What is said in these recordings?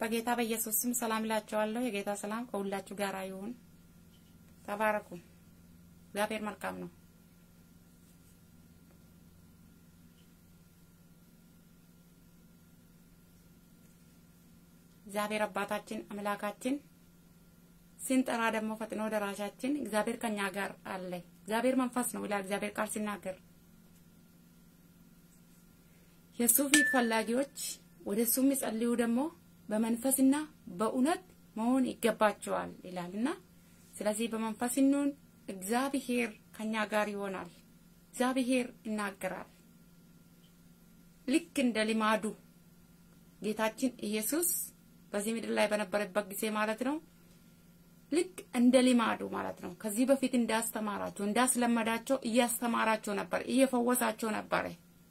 በጌታ በኢየሱስ ስም ሰላም እላችኋለሁ። የጌታ ሰላም ከሁላችሁ ጋር ይሁን። ተባረኩ። እግዚአብሔር መልካም ነው። እግዚአብሔር አባታችን አምላካችን ስንጠራ ደግሞ ፈጥኖ ደራሻችን እግዚአብሔር ከኛ ጋር አለ። እግዚአብሔር መንፈስ ነው ይላል እግዚአብሔር ቃል ሲናገር የእሱ ፊት ፈላጊዎች ወደ እሱ የሚጸልዩ ደግሞ በመንፈስና በእውነት መሆን ይገባቸዋል ይላልና ስለዚህ በመንፈስ እንሁን። እግዚአብሔር ከኛ ጋር ይሆናል። እግዚአብሔር ይናገራል። ልክ እንደ ልማዱ ጌታችን ኢየሱስ በዚህ ምድር ላይ በነበረበት ጊዜ ማለት ነው። ልክ እንደ ልማዱ ማለት ነው። ከዚህ በፊት እንዳስተማራቸው እንዳስለመዳቸው እያስተማራቸው ነበር፣ እየፈወሳቸው ነበረ።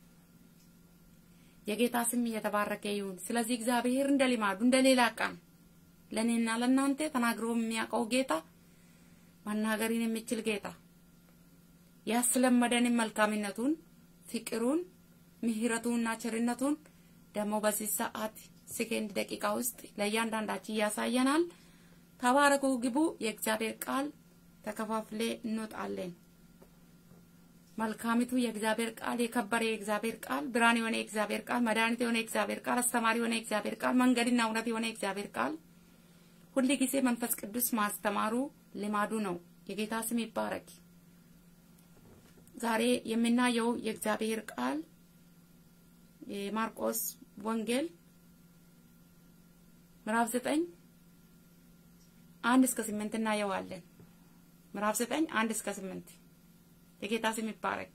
የጌታ ስም እየተባረከ ይሁን። ስለዚህ እግዚአብሔር እንደ ልማዱ እንደ ሌላ ቀን ለእኔና ለእናንተ ተናግሮ የሚያውቀው ጌታ መናገርን የሚችል ጌታ ያስለመደንን መልካምነቱን፣ ፍቅሩን፣ ምሕረቱንና ቸርነቱን ደግሞ በዚህ ሰዓት ሰከንድ ደቂቃ ውስጥ ለእያንዳንዳችን እያሳየናል። ተባረኩ፣ ግቡ። የእግዚአብሔር ቃል ተከፋፍሌ እንወጣለን። መልካሚቱ የእግዚአብሔር ቃል የከበረ የእግዚአብሔር ቃል ብርሃን የሆነ የእግዚአብሔር ቃል መድኃኒት የሆነ የእግዚአብሔር ቃል አስተማሪ የሆነ የእግዚአብሔር ቃል መንገድና እውነት የሆነ የእግዚአብሔር ቃል ሁል ጊዜ መንፈስ ቅዱስ ማስተማሩ ልማዱ ነው። የጌታ ስም ይባረክ። ዛሬ የምናየው የእግዚአብሔር ቃል የማርቆስ ወንጌል ምዕራፍ ዘጠኝ አንድ እስከ ስምንት እናየዋለን። ምዕራፍ ዘጠኝ አንድ እስከ ስምንት የጌታ ስም ይባረክ።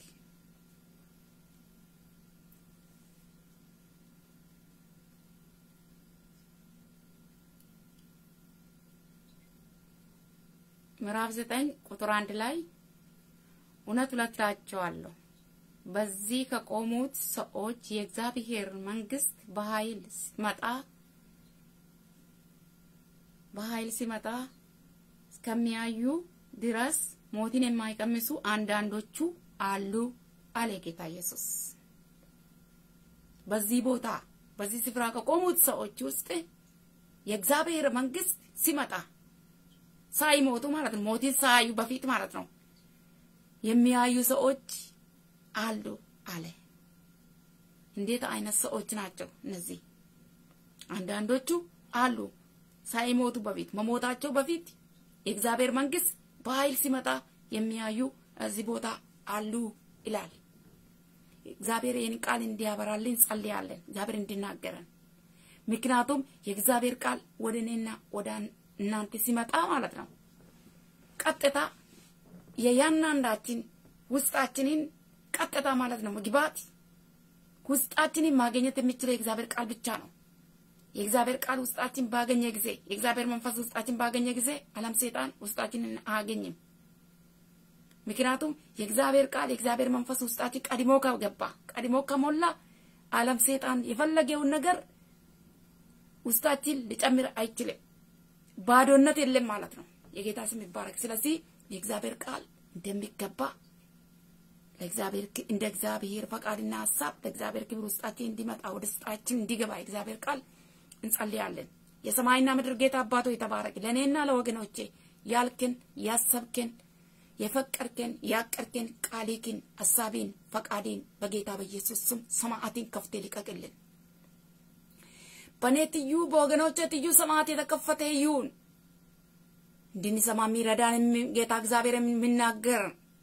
ምዕራፍ ዘጠኝ ቁጥር አንድ ላይ እውነት እውነት እላችኋለሁ በዚህ ከቆሙት ሰዎች የእግዚአብሔር መንግስት በኃይል ሲመጣ በኃይል ሲመጣ እስከሚያዩ ድረስ ሞትን የማይቀምሱ አንዳንዶቹ አሉ አለ ጌታ ኢየሱስ። በዚህ ቦታ በዚህ ስፍራ ከቆሙት ሰዎች ውስጥ የእግዚአብሔር መንግስት ሲመጣ ሳይሞቱ ማለት ነው፣ ሞትን ሳያዩ በፊት ማለት ነው የሚያዩ ሰዎች አሉ አለ። እንዴት አይነት ሰዎች ናቸው እነዚህ? አንዳንዶቹ አሉ ሳይሞቱ በፊት መሞታቸው በፊት የእግዚአብሔር መንግስት በኃይል ሲመጣ የሚያዩ እዚህ ቦታ አሉ ይላል። እግዚአብሔር ይህን ቃል እንዲያበራልን ጸልያለን። እግዚአብሔር እንዲናገረን። ምክንያቱም የእግዚአብሔር ቃል ወደ እኔና ወደ እናንተ ሲመጣ ማለት ነው ቀጥታ የያንዳንዳችን ውስጣችንን ቀጥታ ማለት ነው መግባት ውስጣችንን ማግኘት የሚችለው የእግዚአብሔር ቃል ብቻ ነው። የእግዚአብሔር ቃል ውስጣችን ባገኘ ጊዜ የእግዚአብሔር መንፈስ ውስጣችን ባገኘ ጊዜ ዓለም ሰይጣን ውስጣችንን አያገኝም። ምክንያቱም የእግዚአብሔር ቃል የእግዚአብሔር መንፈስ ውስጣችን ቀድሞ ከገባ ቀድሞ ከሞላ ዓለም ሰይጣን የፈለገውን ነገር ውስጣችን ሊጨምር አይችልም። ባዶነት የለም ማለት ነው። የጌታ ስም ይባረክ። ስለዚህ የእግዚአብሔር ቃል እንደሚገባ ለእግዚአብሔር እንደ እግዚአብሔር ፈቃድና ሀሳብ ለእግዚአብሔር ክብር ውስጣችን እንዲመጣ ወደ ውስጣችን እንዲገባ የእግዚአብሔር ቃል እንጸልያለን። የሰማይና ምድር ጌታ አባቶ የተባረክ ለእኔና ለወገኖቼ ያልክን ያሰብክን የፈቀድክን ያቀድክን ቃሊክን ሀሳቢን ፈቃዴን በጌታ በኢየሱስ ስም ሰማዕትን ከፍቴ ልቀቅልን። በእኔ ትዩ በወገኖቼ ትዩ ሰማዕት የተከፈተ ይሁን። እንድንሰማ የሚረዳን ጌታ እግዚአብሔር የሚናገር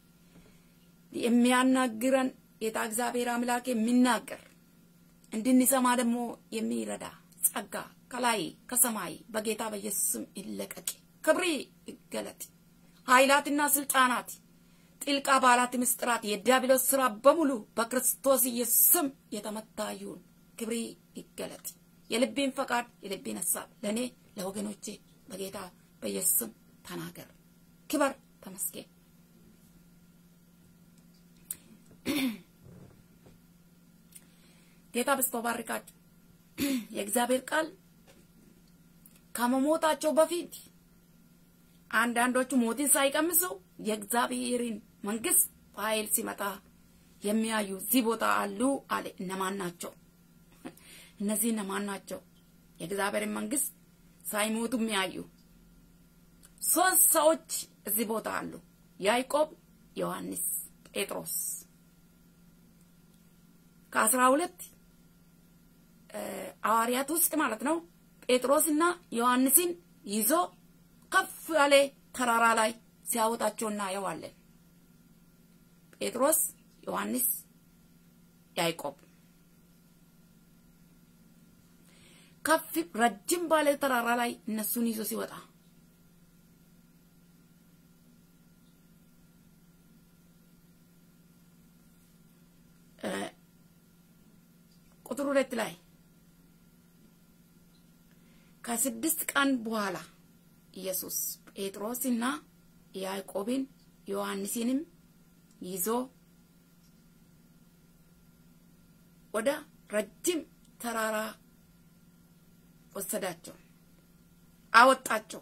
የሚያናግረን ጌታ እግዚአብሔር አምላክ የሚናገር እንድንሰማ ደግሞ የሚረዳ ጸጋ ከላይ ከሰማይ በጌታ በኢየሱስ ስም ይለቀቅ። ክብሪ ይገለጥ። ኃይላትና ስልጣናት፣ ጥልቅ አባላት፣ ምስጢራት፣ የዲያብሎስ ስራ በሙሉ በክርስቶስ ኢየሱስ ስም የተመታ ይሁን። ክብሪ ይገለጥ። የልቤን ፈቃድ የልቤን ሀሳብ ለእኔ ለወገኖቼ በጌታ በኢየሱስ ስም ተናገር። ክበር ተመስገን። ጌታ በስቶ ባርካችሁ። የእግዚአብሔር ቃል ከመሞታቸው በፊት አንዳንዶቹ ሞትን ሳይቀምሱ የእግዚአብሔርን መንግስት በኃይል ሲመጣ የሚያዩ እዚህ ቦታ አሉ አለ። እነማን ናቸው? እነዚህ እነማን ናቸው? የእግዚአብሔርን መንግስት ሳይሞቱ የሚያዩ ሶስት ሰዎች እዚህ ቦታ አሉ። ያዕቆብ፣ ዮሐንስ፣ ጴጥሮስ ከአስራ ሁለት ሐዋርያት ውስጥ ማለት ነው። ጴጥሮስና ዮሐንስን ይዞ ከፍ ያለ ተራራ ላይ ሲያወጣቸው እናየዋለን። ጴጥሮስ፣ ዮሐንስ፣ ያዕቆብ ከፍ ረጅም ባለ ተራራ ላይ እነሱን ይዞ ሲወጣ ቁጥር ሁለት ላይ ከስድስት ቀን በኋላ ኢየሱስ ጴጥሮስና ያዕቆብን ዮሐንስንም ይዞ ወደ ረጅም ተራራ ወሰዳቸው፣ አወጣቸው።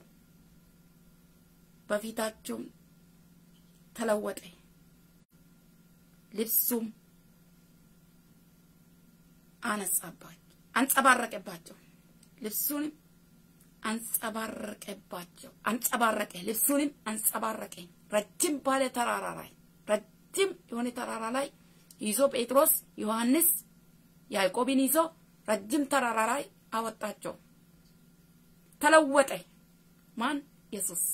በፊታቸውም ተለወጠ፣ ልብሱም አነጻባቸው አንጸባረቀባቸው፣ ልብሱንም አንጸባረቀባቸው አንጸባረቀ፣ ልብሱንም አንጸባረቀ። ረጅም ባለ ተራራ ላይ ረጅም የሆነ ተራራ ላይ ይዞ ጴጥሮስ ዮሐንስ ያዕቆብን ይዞ ረጅም ተራራ ላይ አወጣቸው። ተለወጠ። ማን? ኢየሱስ።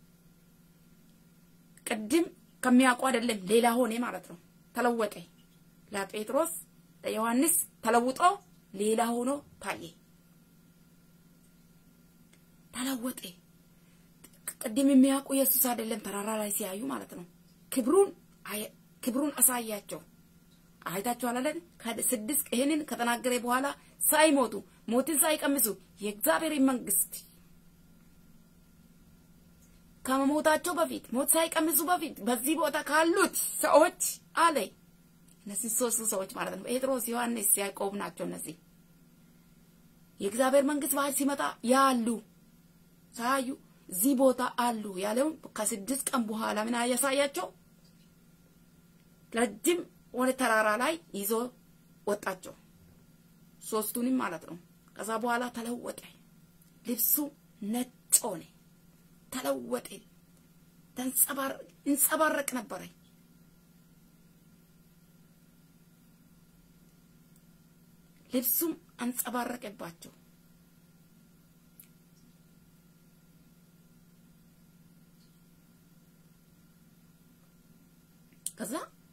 ቅድም ከሚያውቁ አይደለም ሌላ ሆነ ማለት ነው። ተለወጠ። ለጴጥሮስ ለዮሐንስ ተለውጦ ሌላ ሆኖ ታየ። ተለወጠ። ቅድም የሚያውቁ ኢየሱስ አይደለም ተራራ ላይ ሲያዩ ማለት ነው። ክብሩን ክብሩን አሳያቸው። አይታችኋል አይደል? ከስድስት ይሄንን ከተናገረ በኋላ ሳይሞቱ ሞትን ሳይቀምሱ የእግዚአብሔር መንግስት ከመሞታቸው በፊት ሞት ሳይቀምሱ በፊት በዚህ ቦታ ካሉት ሰዎች አለ። እነዚህ ሶስቱ ሰዎች ማለት ነው ጴጥሮስ፣ ዮሐንስ፣ ያዕቆብ ናቸው። እነዚህ የእግዚአብሔር መንግስት በኃይል ሲመጣ ያሉ ሳዩ እዚህ ቦታ አሉ ያለውን ከስድስት ቀን በኋላ ምን ያሳያቸው ረጅም ወደ ተራራ ላይ ይዞ ወጣቸው። ሶስቱንም ማለት ነው። ከዛ በኋላ ተለወጠ። ልብሱ ነጭ ሆነ፣ ተለወጠ። እንጸባረቅ ነበረ። ልብሱም አንጸባረቀባቸው። ከዛ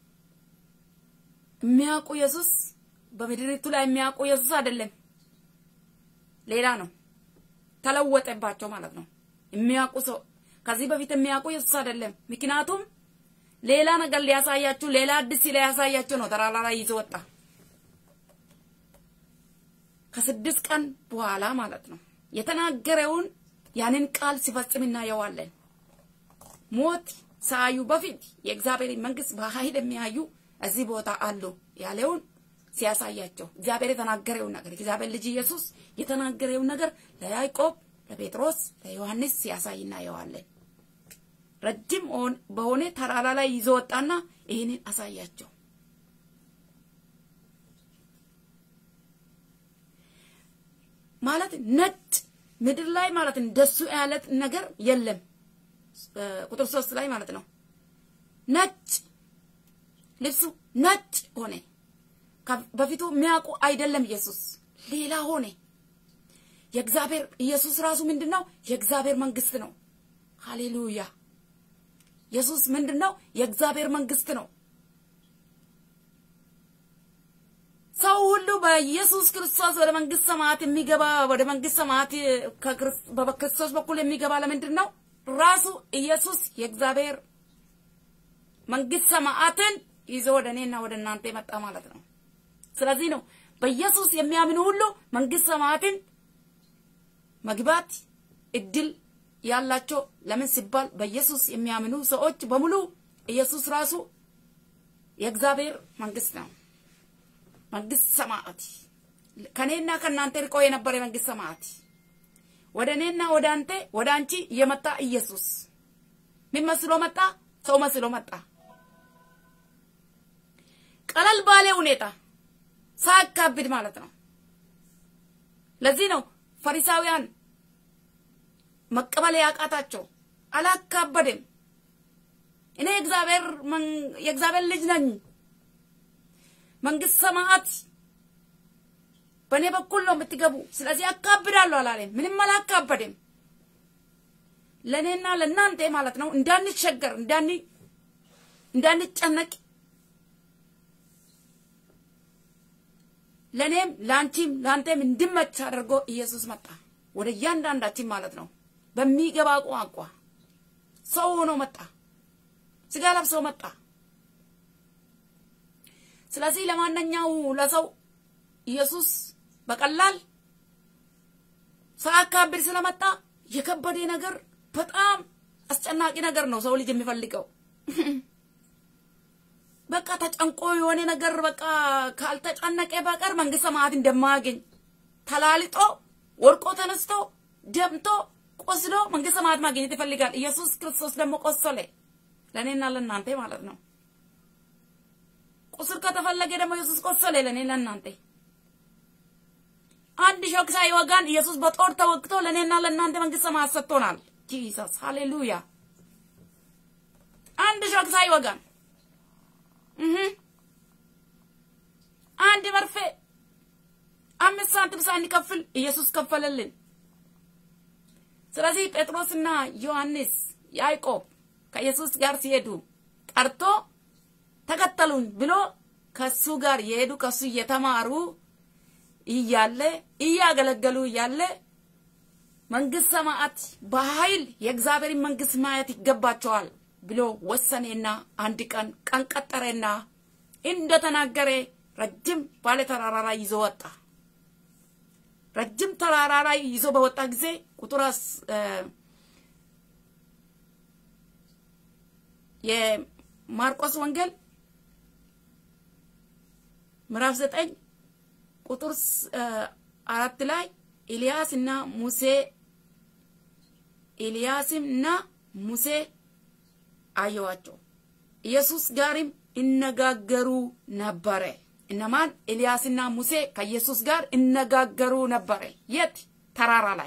የሚያውቁ ኢየሱስ በምድሪቱ ላይ የሚያውቁ ኢየሱስ አይደለም፣ ሌላ ነው። ተለወጠባቸው ማለት ነው። የሚያውቁ ሰው ከዚህ በፊት የሚያውቁ ኢየሱስ አይደለም። ምክንያቱም ሌላ ነገር ሊያሳያችሁ፣ ሌላ አዲስ ሊያሳያችሁ ነው። ተራራ ላይ ይዞ ወጣ። ከስድስት ቀን በኋላ ማለት ነው የተናገረውን ያንን ቃል ሲፈጽም እናየዋለን። ሞት ሳያዩ በፊት የእግዚአብሔር መንግስት በኃይል የሚያዩ እዚህ ቦታ አሉ ያለውን ሲያሳያቸው እግዚአብሔር የተናገረውን ነገር እግዚአብሔር ልጅ ኢየሱስ የተናገረውን ነገር ለያዕቆብ፣ ለጴጥሮስ፣ ለዮሐንስ ሲያሳይ እናየዋለን። ረጅም በሆነ ተራራ ላይ ይዞ ወጣና ይህንን አሳያቸው። ማለት ነጭ ምድር ላይ ማለት እንደሱ ያለት ነገር የለም። ቁጥር ሶስት ላይ ማለት ነው ነጭ ልብሱ ነጭ ሆነ። በፊቱ የሚያውቁ አይደለም ኢየሱስ ሌላ ሆነ። የእግዚአብሔር ኢየሱስ ራሱ ምንድን ነው? የእግዚአብሔር መንግስት ነው። ሃሌሉያ! ኢየሱስ ምንድን ነው? የእግዚአብሔር መንግስት ነው። ሰው ሁሉ በኢየሱስ ክርስቶስ ወደ መንግስት ሰማያት የሚገባ ወደ መንግስት ሰማያት በክርስቶስ በኩል የሚገባ ለምንድን ነው? ራሱ ኢየሱስ የእግዚአብሔር መንግስት ሰማያትን ይዞ ወደ እኔና ወደ እናንተ የመጣ ማለት ነው። ስለዚህ ነው በኢየሱስ የሚያምኑ ሁሉ መንግስት ሰማያትን መግባት እድል ያላቸው። ለምን ሲባል በኢየሱስ የሚያምኑ ሰዎች በሙሉ ኢየሱስ ራሱ የእግዚአብሔር መንግስት ነው። መንግስት ሰማያት ከኔና ከእናንተ ርቆ የነበረ መንግስት ሰማያት ወደ እኔና ወደ አንተ ወደ አንቺ የመጣ ኢየሱስ ምን መስሎ መጣ? ሰው መስሎ መጣ። ቀለል ባለ ሁኔታ ሳያካብድ ማለት ነው። ለዚህ ነው ፈሪሳውያን መቀበል ያቃታቸው አላካበደም። እኔ እግዚአብሔር የእግዚአብሔር ልጅ ነኝ፣ መንግስት ሰማያት በእኔ በኩል ነው የምትገቡ፣ ስለዚህ አካብዳለሁ አላለም። ምንም አላካበደም። ለእኔና ለእናንተ ማለት ነው እንዳንቸገር፣ እንዳን እንዳንጨነቅ ለእኔም ለአንቺም ለአንተም እንድመች አድርጎ ኢየሱስ መጣ ወደ እያንዳንዳችን ማለት ነው። በሚገባ ቋንቋ ሰው ሆኖ መጣ፣ ስጋ ለብሶ መጣ። ስለዚህ ለማንኛው ለሰው ኢየሱስ በቀላል ሳያካብድ ስለመጣ የከበደ ነገር በጣም አስጨናቂ ነገር ነው ሰው ልጅ የሚፈልገው። በቃ ተጨንቆ የሆነ ነገር በቃ ካልተጨነቀ በቀር መንግስተ ሰማያት እንደማያገኝ ተላልጦ ወድቆ ተነስቶ ደምቶ ቆስሎ መንግስተ ሰማያት ማግኘት ይፈልጋል። ኢየሱስ ክርስቶስ ደግሞ ቆሰለ ለእኔና ለእናንተ ማለት ነው። ቁስል ከተፈለገ ደግሞ ኢየሱስ ቆሰለ ለእኔ ለእናንተ። አንድ ሾክ ሳይወጋን ኢየሱስ በጦር ተወግቶ ለእኔና ለእናንተ መንግስተ ሰማያት ሰጥቶናል። ጂሰስ ሃሌሉያ። አንድ ሾክ ሳይወጋን አንድ መርፌ አምስት ሳንቲም ሳንከፍል ኢየሱስ ከፈለልን። ስለዚህ ጴጥሮስና ዮሐንስ ያዕቆብ ከኢየሱስ ጋር ሲሄዱ ጠርቶ ተከተሉኝ ብሎ ከሱ ጋር የሄዱ ከሱ እየተማሩ እያለ እያገለገሉ እያለ መንግስት ሰማያት በኃይል የእግዚአብሔርን መንግስት ማየት ይገባቸዋል ብሎ ወሰኔና አንድ ቀን ቀን ቀጠረና እንደተናገረ ረጅም ባለ ተራራ ላይ ይዞ ወጣ። ረጅም ተራራ ላይ ይዞ በወጣ ጊዜ ቁጥር የማርቆስ ወንጌል ምዕራፍ ዘጠኝ ቁጥር አራት ላይ ኤልያስ እና ሙሴ ኤልያስም እና ሙሴ አየዋቸው ኢየሱስ ጋርም ይነጋገሩ ነበረ። እነማን? ኤልያስና ሙሴ ከኢየሱስ ጋር ይነጋገሩ ነበረ። የት? ተራራ ላይ።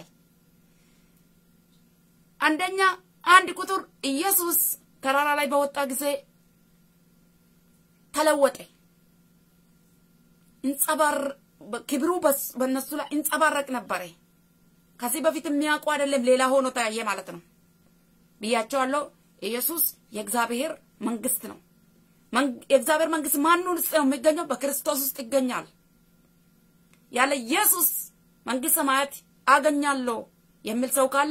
አንደኛ አንድ ቁጥር ኢየሱስ ተራራ ላይ በወጣ ጊዜ ተለወጠ። እንጸባር ክብሩ በእነሱ ላይ እንጸባረቅ ነበረ። ከዚህ በፊት የሚያውቁ አይደለም፣ ሌላ ሆኖ ተያየ ማለት ነው ብያቸዋለሁ። ኢየሱስ የእግዚአብሔር መንግስት ነው። የእግዚአብሔር መንግስት ማን ውስጥ ነው የሚገኘው? በክርስቶስ ውስጥ ይገኛል። ያለ ኢየሱስ መንግስት ሰማያት አገኛለሁ የሚል ሰው ካለ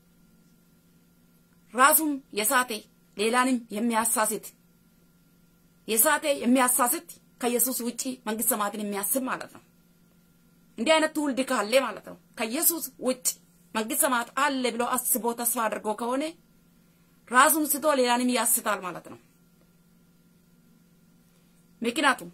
ራሱም የሳቴ ሌላንም የሚያሳስት የሳቴ የሚያሳስት ከኢየሱስ ውጪ መንግስት ሰማያትን የሚያስብ ማለት ነው። እንዲህ አይነት ትውልድ ካለ ማለት ነው ከኢየሱስ ውጭ መንግስት ሰማያት አለ ብሎ አስቦ ተስፋ አድርጎ ከሆነ ራሱን ስቶ ሌላንም ያስታል ማለት ነው። ምክንያቱም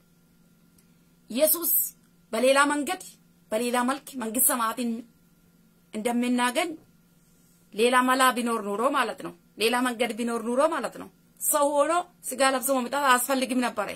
ኢየሱስ በሌላ መንገድ በሌላ መልክ መንግስት ሰማያትን እንደምናገኝ ሌላ መላ ቢኖር ኑሮ ማለት ነው። ሌላ መንገድ ቢኖር ኑሮ ማለት ነው ሰው ሆኖ ስጋ ለብሶ መምጣት አያስፈልግም ነበረ።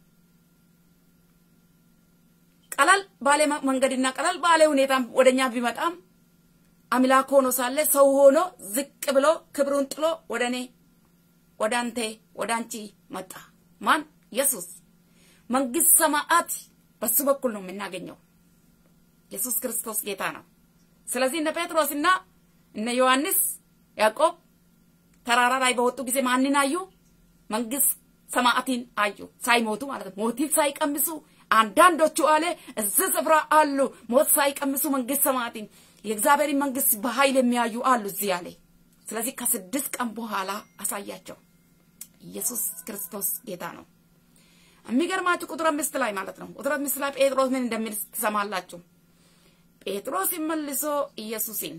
ቀለል ባለ መንገድና ቀለል ባለ ሁኔታ ወደኛ ቢመጣም አምላክ ሆኖ ሳለ ሰው ሆኖ ዝቅ ብሎ ክብሩን ጥሎ ወደ እኔ ወደ አንተ ወደ አንቺ መጣ። ማን? ኢየሱስ። መንግስት ሰማያት በሱ በኩል ነው የምናገኘው። ኢየሱስ ክርስቶስ ጌታ ነው። ስለዚህ እነ ጴጥሮስና እነ ዮሐንስ ያዕቆብ ተራራ ላይ በወጡ ጊዜ ማንን አዩ? መንግስት ሰማያትን አዩ። ሳይሞቱ ማለት ነው። ሞትን ሳይቀምሱ አንዳንዶቹ አለ እዚህ ስፍራ አሉ ሞት ሳይቀምሱ መንግስት ሰማያትን የእግዚአብሔርን መንግስት በኃይል የሚያዩ አሉ እዚህ አለ። ስለዚህ ከስድስት ቀን በኋላ አሳያቸው። ኢየሱስ ክርስቶስ ጌታ ነው። የሚገርማችሁ ቁጥር አምስት ላይ ማለት ነው። ቁጥር አምስት ላይ ጴጥሮስ ምን እንደሚል ትሰማላችሁ። ጴጥሮስ መልሶ ኢየሱስን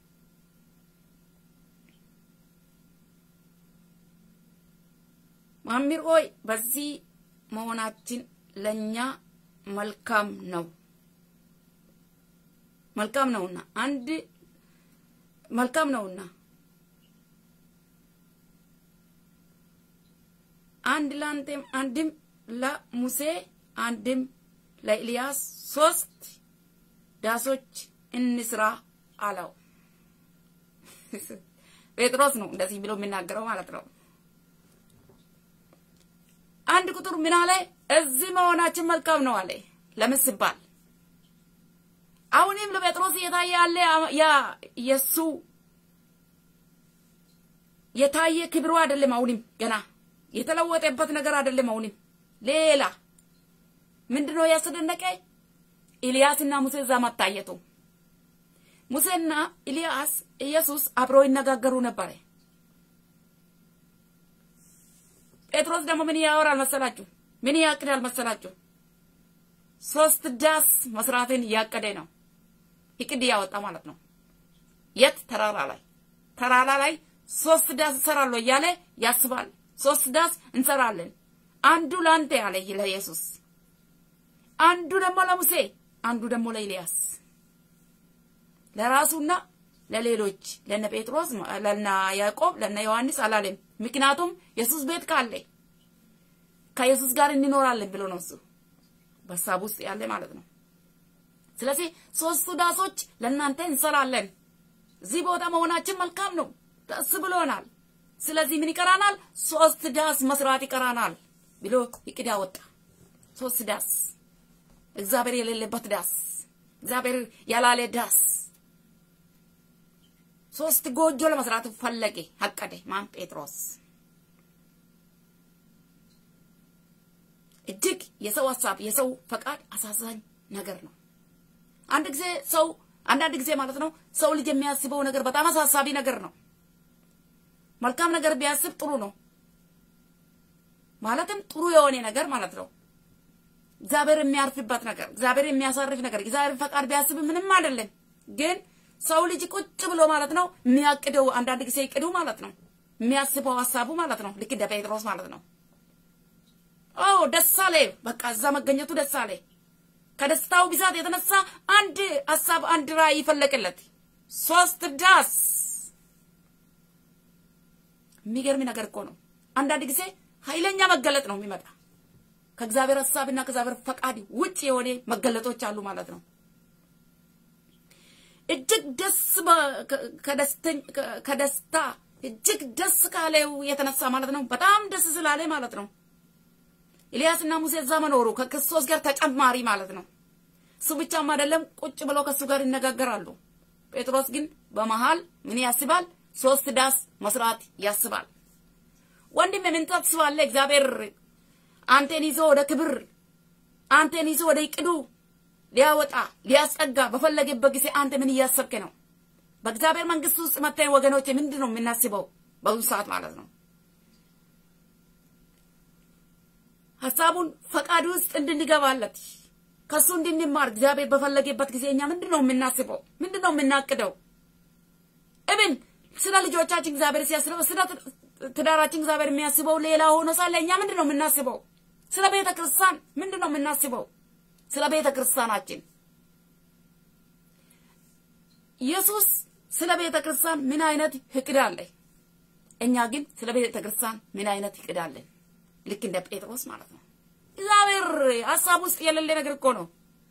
መምህር ሆይ በዚህ መሆናችን ለእኛ መልካም ነው መልካም ነውና አንድ መልካም ነውና አንድ ለአንተም አንድም ለሙሴ አንድም ለኤልያስ ሶስት ዳሶች እንስራ አለው። ጴጥሮስ ነው እንደዚህ ብሎ የሚናገረው ማለት ነው። አንድ ቁጥር ምን አለ? እዚህ መሆናችን መልካም ነው አለ። ለምን ሲባል አሁንም ለጴጥሮስ እየታየ ያለ ያ የሱ የታየ ክብሩ አይደለም። አሁንም ገና የተለወጠበት ነገር አይደለም። አሁንም ሌላ ምንድነው ያስደነቀ? ኤልያስና ሙሴ እዛ መታየቱ። ሙሴና ኤልያስ ኢየሱስ አብረው ይነጋገሩ ነበረ። ጴጥሮስ ደግሞ ምን ያወራል መሰላችሁ? ምን ያቅዳል መሰላችሁ? ሶስት ዳስ መስራትን እያቀደ ነው። እቅድ ያወጣ ማለት ነው። የት ተራራ ላይ ተራራ ላይ ሶስት ዳስ እሰራለሁ እያለ ያስባል። ሶስት ዳስ እንሰራለን። አንዱ ለአንተ ያለ ለኢየሱስ፣ አንዱ ደግሞ ለሙሴ፣ አንዱ ደግሞ ለኤልያስ፣ ለራሱና ለሌሎች ለነ ጴጥሮስ፣ ለነ ያዕቆብ፣ ለነ ዮሐንስ አላለም። ምክንያቱም ኢየሱስ ቤት ካለ ከኢየሱስ ጋር እንኖራለን ብሎ ነው እሱ በሀሳብ ውስጥ ያለ ማለት ነው። ስለዚህ ሶስቱ ዳሶች ለእናንተ እንሰራለን። እዚህ ቦታ መሆናችን መልካም ነው፣ ደስ ብሎናል። ስለዚህ ምን ይቀራናል? ሶስት ዳስ መስራት ይቀራናል ብሎ እቅድ አወጣ። ሶስት ዳስ፣ እግዚአብሔር የሌለበት ዳስ፣ እግዚአብሔር ያላለ ዳስ፣ ሶስት ጎጆ ለመስራት ፈለገ፣ አቀደ። ማን? ጴጥሮስ። እጅግ የሰው ሀሳብ የሰው ፈቃድ አሳዛኝ ነገር ነው። አንድ ጊዜ ሰው አንዳንድ ጊዜ ማለት ነው ሰው ልጅ የሚያስበው ነገር በጣም አሳሳቢ ነገር ነው። መልካም ነገር ቢያስብ ጥሩ ነው። ማለትም ጥሩ የሆነ ነገር ማለት ነው። እግዚአብሔር የሚያርፍበት ነገር፣ እግዚአብሔር የሚያሳርፍ ነገር፣ እግዚአብሔር ፈቃድ ቢያስብ ምንም አይደለም። ግን ሰው ልጅ ቁጭ ብሎ ማለት ነው የሚያቅደው አንዳንድ ጊዜ ይቅዱ ማለት ነው የሚያስበው ሀሳቡ ማለት ነው። ልክ እንደ ጴጥሮስ ማለት ነው። ኦ ደስ አለ። በቃ እዛ መገኘቱ ደስ አለ። ከደስታው ብዛት የተነሳ አንድ ሀሳብ አንድ ራዕይ ይፈለቅለት ሶስት ዳስ። የሚገርም ነገር እኮ ነው። አንዳንድ ጊዜ ኃይለኛ መገለጥ ነው የሚመጣ ከእግዚአብሔር ሀሳብና ከእግዚአብሔር ፈቃድ ውጭ የሆነ መገለጦች አሉ ማለት ነው። እጅግ ደስ ከደስታ እጅግ ደስ ካለው የተነሳ ማለት ነው። በጣም ደስ ስላለ ማለት ነው። ኤልያስና ሙሴ እዛ መኖሩ ከክርስቶስ ጋር ተጨማሪ ማለት ነው። እሱ ብቻም አይደለም፣ ቁጭ ብለው ከእሱ ጋር ይነጋገራሉ። ጴጥሮስ ግን በመሃል ምን ያስባል? ሶስት ዳስ መስራት ያስባል። ወንድም ምን ታስባለህ? እግዚአብሔር አንተን ይዞ ወደ ክብር አንተን ይዞ ወደ ይቅዱ ሊያወጣ ሊያስጠጋ በፈለገበት ጊዜ አንተ ምን እያሰብክ ነው? በእግዚአብሔር መንግስት ውስጥ መታየን ወገኖች ምንድን ነው የምናስበው በአሁኑ ሰዓት ማለት ነው? ሀሳቡን ፈቃድ ውስጥ እንድንገባለት ከሱ እንድንማር እግዚአብሔር በፈለገበት ጊዜ እኛ ምንድን ነው የምናስበው? ምንድን ነው የምናቅደው? እብን ስለ ልጆቻችን እግዚአብሔር ሲያስበው፣ ስለ ትዳራችን እግዚአብሔር የሚያስበው ሌላ ሆኖ ሳለ እኛ ምንድን ነው የምናስበው? ስለ ቤተ ክርስቲያን ምንድን ነው የምናስበው? ስለ ቤተ ክርስቲያናችን ኢየሱስ ስለ ቤተ ክርስቲያን ምን አይነት እቅድ አለ? እኛ ግን ስለ ቤተ ክርስቲያን ምን አይነት እቅድ አለን? ልክ እንደ ጴጥሮስ ማለት ነው። እግዚአብሔር ሀሳብ ውስጥ የሌለ ነገር እኮ ነው።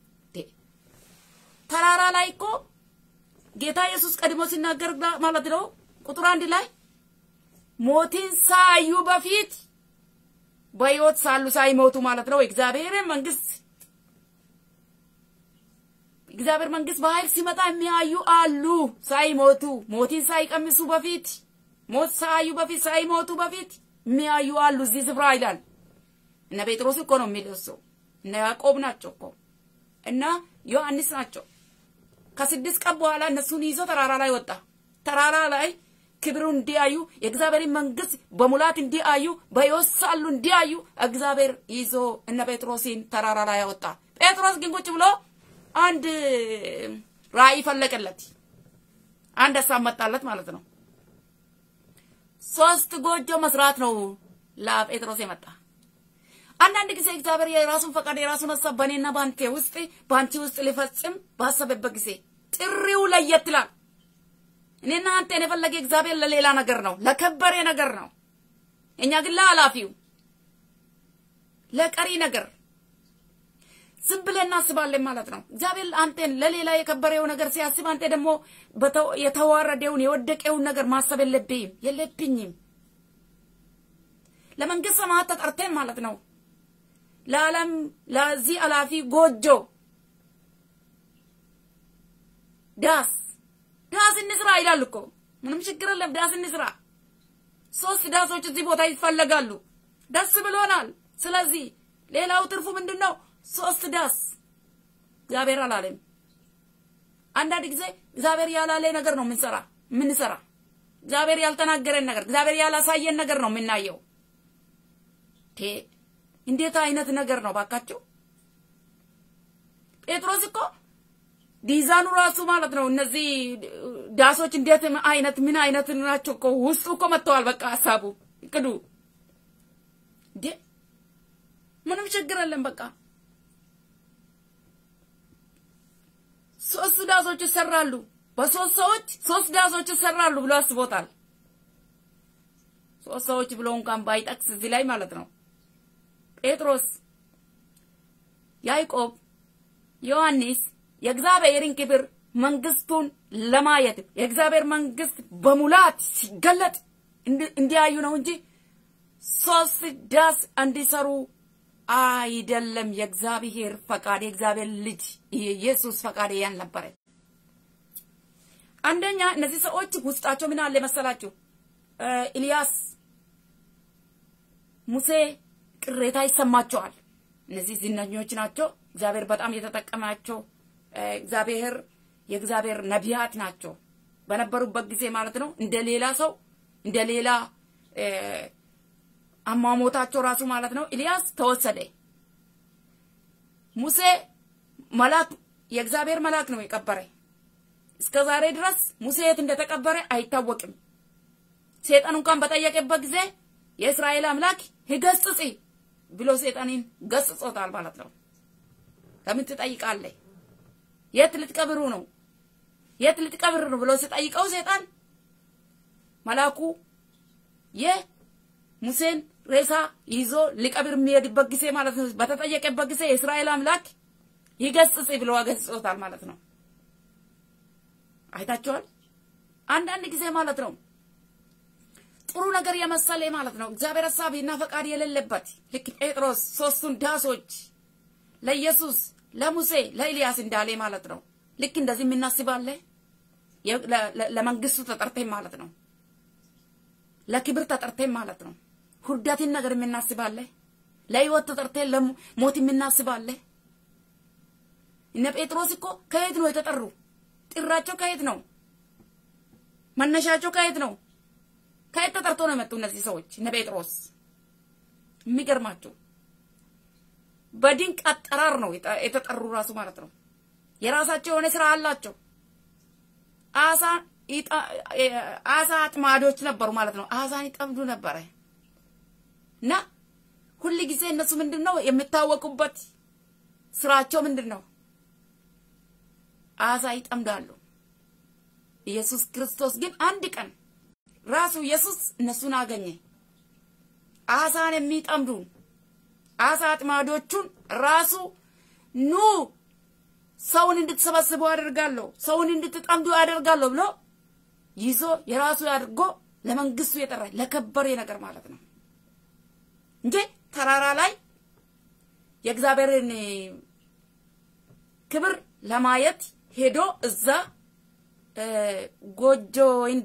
ተራራ ላይ እኮ ጌታ ኢየሱስ ቀድሞ ሲናገር ማለት ነው ቁጥር አንድ ላይ ሞትን ሳዩ በፊት በሕይወት ሳሉ ሳይሞቱ ማለት ነው እግዚአብሔር መንግስት እግዚአብሔር መንግስት በኃይል ሲመጣ የሚያዩ አሉ። ሳይሞቱ ሞትን ሳይቀምሱ በፊት ሞት ሳዩ በፊት ሳይሞቱ በፊት የሚያዩ አሉ እዚህ ስፍራ ይላል። እነ ጴጥሮስ እኮ ነው የሚደርሰው። እነ ያዕቆብ ናቸው እኮ እና ዮሐንስ ናቸው። ከስድስት ቀን በኋላ እነሱን ይዞ ተራራ ላይ ወጣ። ተራራ ላይ ክብሩ እንዲያዩ የእግዚአብሔርን መንግስት በሙላት እንዲያዩ በሕይወት ሳሉ እንዲያዩ እግዚአብሔር ይዞ እነ ጴጥሮስን ተራራ ላይ ያወጣ። ጴጥሮስ ግን ቁጭ ብሎ አንድ ራእይ ፈለቀለት። አንድ ሀሳብ መጣለት ማለት ነው። ሶስት ጎጆ መስራት ነው ለጴጥሮስ የመጣ። አንዳንድ ጊዜ እግዚአብሔር የራሱን ፈቃድ የራሱን ሀሳብ በእኔና በአንተ ውስጥ በአንቺ ውስጥ ሊፈጽም ባሰበበት ጊዜ ጥሪው ለየት ይላል። እኔና አንተን የፈለገ እግዚአብሔር ለሌላ ነገር ነው፣ ለከበሬ ነገር ነው። እኛ ግን ለኃላፊው ለቀሪ ነገር ዝም ብለን እናስባለን ማለት ነው። እግዚአብሔር አንተን ለሌላ የከበረው ነገር ሲያስብ አንተ ደግሞ የተዋረደውን የወደቀውን ነገር ማሰብ የለብኝም የለብኝም። ለመንግስት ሰማያት ተጠርተን ማለት ነው። ለዓለም ለዚህ አላፊ ጎጆ ዳስ ዳስ እንስራ ይላል እኮ ምንም ችግር የለም። ዳስ እንስራ። ሶስት ዳሶች እዚህ ቦታ ይፈለጋሉ። ደስ ብሎናል። ስለዚህ ሌላው ትርፉ ምንድን ነው? ሶስት ዳስ እግዚአብሔር አላለም። አንዳንድ ጊዜ እግዚአብሔር ያላለ ነገር ነው የምንሰራ የምንሰራ እግዚአብሔር ያልተናገረን ነገር እግዚአብሔር ያላሳየን ነገር ነው የምናየው። እንዴት አይነት ነገር ነው ባካቸው! ጴጥሮስ እኮ ዲዛይኑ ራሱ ማለት ነው እነዚህ ዳሶች እንዴት አይነት ምን አይነት ናቸው እኮ ውስጡ እኮ መጥተዋል። በቃ ሀሳቡ እቅዱ እንዴ ምንም ችግር የለም። በቃ ሶስት ዳሶች ይሰራሉ፣ በሶስት ሰዎች ሶስት ዳሶች ይሰራሉ ብሎ አስቦታል። ሶስት ሰዎች ብሎ እንኳን ባይጠቅስ እዚህ ላይ ማለት ነው ጴጥሮስ፣ ያዕቆብ፣ ዮሐንስ የእግዚአብሔርን ክብር መንግስቱን ለማየት የእግዚአብሔር መንግስት በሙላት ሲገለጥ እንዲያዩ ነው እንጂ ሶስት ዳስ እንዲሰሩ አይደለም። የእግዚአብሔር ፈቃድ የእግዚአብሔር ልጅ የኢየሱስ ፈቃድ ያን ነበረ። አንደኛ እነዚህ ሰዎች ውስጣቸው ምን አለ መሰላችሁ? ኢልያስ፣ ሙሴ ቅሬታ ይሰማቸዋል። እነዚህ ዝነኞች ናቸው። እግዚአብሔር በጣም የተጠቀማቸው እግዚአብሔር የእግዚአብሔር ነቢያት ናቸው በነበሩበት ጊዜ ማለት ነው። እንደ ሌላ ሰው እንደ ሌላ አሟሞታቸው ራሱ ማለት ነው። ኢልያስ ተወሰደ። ሙሴ መልአክ የእግዚአብሔር መልአክ ነው የቀበረ። እስከ ዛሬ ድረስ ሙሴ የት እንደተቀበረ አይታወቅም። ሴጣን እንኳን በጠየቀበት ጊዜ የእስራኤል አምላክ ይገስጽ ብሎ ሴጣንን ገስጾታል ማለት ነው። ለምን ትጠይቃለህ? የት ልትቀብሩ ነው? የት ልትቀብር ነው ብሎ ሲጠይቀው ሴጣን መልአኩ የሙሴን ሬሳ ይዞ ሊቀብር የሚሄድበት ጊዜ ማለት ነው። በተጠየቀበት ጊዜ የእስራኤል አምላክ ይገስጽ ብሎ ገስጾታል ማለት ነው። አይታችኋል። አንዳንድ ጊዜ ማለት ነው ጥሩ ነገር የመሰለ ማለት ነው እግዚአብሔር ሀሳብና ፈቃድ የሌለበት ልክ ጴጥሮስ ሶስቱን ዳሶች ለኢየሱስ ለሙሴ ለኤልያስ እንዳለ ማለት ነው። ልክ እንደዚህ የምናስባለ ለመንግስቱ ተጠርተን ማለት ነው። ለክብር ተጠርተን ማለት ነው። ሁርዳትን ነገር የምናስባለ ለህይወት ተጠርተን ለሞት የምናስባለ እነ ጴጥሮስ እኮ ከየት ነው የተጠሩ? ጥራቸው ከየት ነው? መነሻቸው ከየት ነው? ከየት ተጠርቶ ነው የመጡ እነዚህ ሰዎች? እነ ጴጥሮስ የሚገርማቸው በድንቅ አጠራር ነው የተጠሩ ራሱ ማለት ነው። የራሳቸው የሆነ ስራ አላቸው። አሳ አሳ አጥማዶች ነበሩ ማለት ነው። አሳን ይጠምዱ ነበረ እና ሁል ጊዜ እነሱ ምንድን ነው የሚታወቁበት ስራቸው ምንድን ነው? አሳ ይጠምዳሉ። ኢየሱስ ክርስቶስ ግን አንድ ቀን ራሱ ኢየሱስ እነሱን አገኘ። አሳን የሚጠምዱ አሳ አጥማዶቹን ራሱ ኑ ሰውን እንድትሰበስቡ አደርጋለሁ፣ ሰውን እንድትጠምዱ አደርጋለሁ ብሎ ይዞ የራሱ አድርጎ ለመንግስቱ የጠራ ለከበረ ነገር ማለት ነው እንጂ ተራራ ላይ የእግዚአብሔርን ክብር ለማየት ሄዶ እዛ ጎጆ ወይም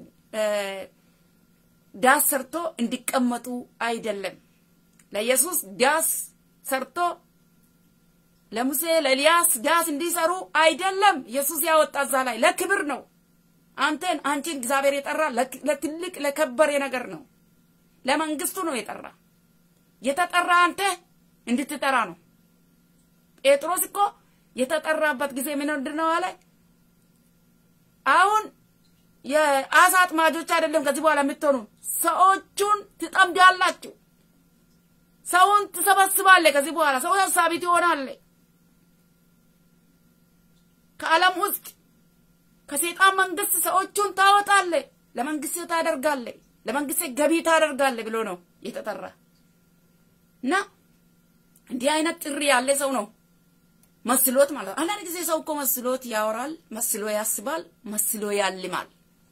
ዳስ ሰርቶ እንዲቀመጡ አይደለም። ለኢየሱስ ዳስ ሰርቶ ለሙሴ ለኤልያስ ዳስ እንዲሰሩ አይደለም። ኢየሱስ ያወጣ እዛ ላይ ለክብር ነው። አንተን አንቺን እግዚአብሔር የጠራ ለትልቅ ለከበረ ነገር ነው። ለመንግስቱ ነው የጠራ። የተጠራ አንተ እንድትጠራ ነው። ጴጥሮስ እኮ የተጠራበት ጊዜ ምንድን ነው አለ? አሁን የአሳ አጥማጆች አይደለም ከዚህ በኋላ የምትሆኑ ሰዎቹን ትጠምዳላችሁ። ሰውን ትሰበስባለህ። ከዚህ በኋላ ሰው ሰብሳቢ ትሆናለህ። ከዓለም ውስጥ ከሴጣን መንግስት ሰዎቹን ታወጣለህ፣ ለመንግስት ታደርጋለህ፣ ለመንግስት ገቢ ታደርጋለህ ብሎ ነው የተጠራ እና እንዲህ አይነት ጥሪ ያለ ሰው ነው መስሎት ማለት ነው። አንዳንድ ጊዜ ሰው እኮ መስሎት ያወራል፣ መስሎ ያስባል፣ መስሎ ያልማል።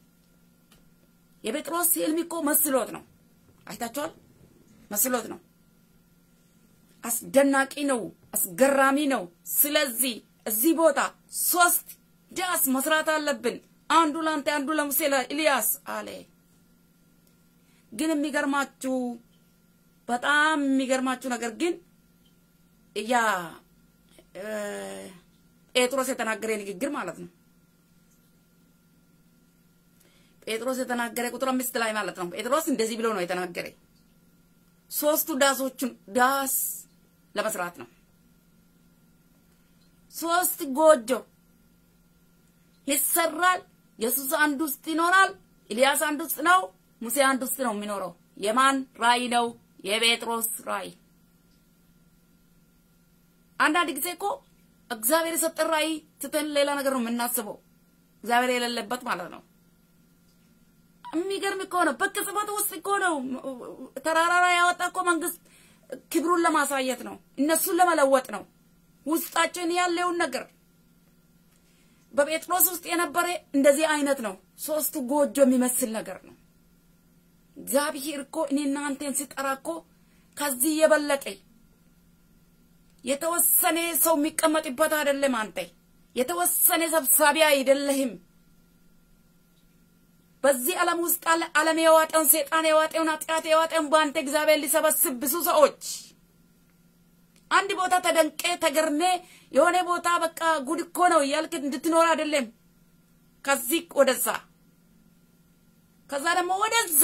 የጴጥሮስ ህልም እኮ መስሎት ነው። አይታችኋል? መስሎት ነው። አስደናቂ ነው፣ አስገራሚ ነው። ስለዚህ እዚህ ቦታ ሶስት ዳስ መስራት አለብን። አንዱ ለአንተ፣ አንዱ ለሙሴ፣ ለኤልያስ አለ። ግን የሚገርማችሁ በጣም የሚገርማችሁ ነገር ግን ያ ጴጥሮስ የተናገረ ንግግር ማለት ነው። ጴጥሮስ የተናገረ ቁጥር አምስት ላይ ማለት ነው። ጴጥሮስ እንደዚህ ብሎ ነው የተናገረ ሶስቱ ዳሶቹን ዳስ ለመስራት ነው። ሶስት ጎጆ ይሰራል። ኢየሱስ አንድ ውስጥ ይኖራል። ኤልያስ አንድ ውስጥ ነው። ሙሴ አንድ ውስጥ ነው የሚኖረው። የማን ራእይ ነው? የጴጥሮስ ራእይ። አንዳንድ ጊዜ እኮ እግዚአብሔር የሰጠን ራእይ ትተን ሌላ ነገር ነው የምናስበው፣ እግዚአብሔር የሌለበት ማለት ነው። የሚገርም እኮ ነው። በቅጽበት ውስጥ እኮ ነው ተራራ ላይ ያወጣ እኮ መንግስት ክብሩን ለማሳየት ነው፣ እነሱን ለመለወጥ ነው። ውስጣችን ያለውን ነገር በጴጥሮስ ውስጥ የነበረ እንደዚህ አይነት ነው። ሶስቱ ጎጆ የሚመስል ነገር ነው። እግዚአብሔር እኮ እኔና አንተን ሲጠራ እኮ ከዚህ የበለጠ የተወሰነ ሰው የሚቀመጥበት አይደለም። አንተ የተወሰነ ሰብሳቢ አይደለህም። በዚህ ዓለም ውስጥ አለ ዓለም የዋጠውን ሴጣን የዋጠውን ኃጢአት የዋጠውን በአንተ እግዚአብሔር ሊሰበስብ ብዙ ሰዎች አንድ ቦታ ተደንቄ ተገርሜ የሆነ ቦታ በቃ ጉድ እኮ ነው እያልክ እንድትኖር አይደለም። ከዚህ ወደዛ ከዛ ደግሞ ወደዛ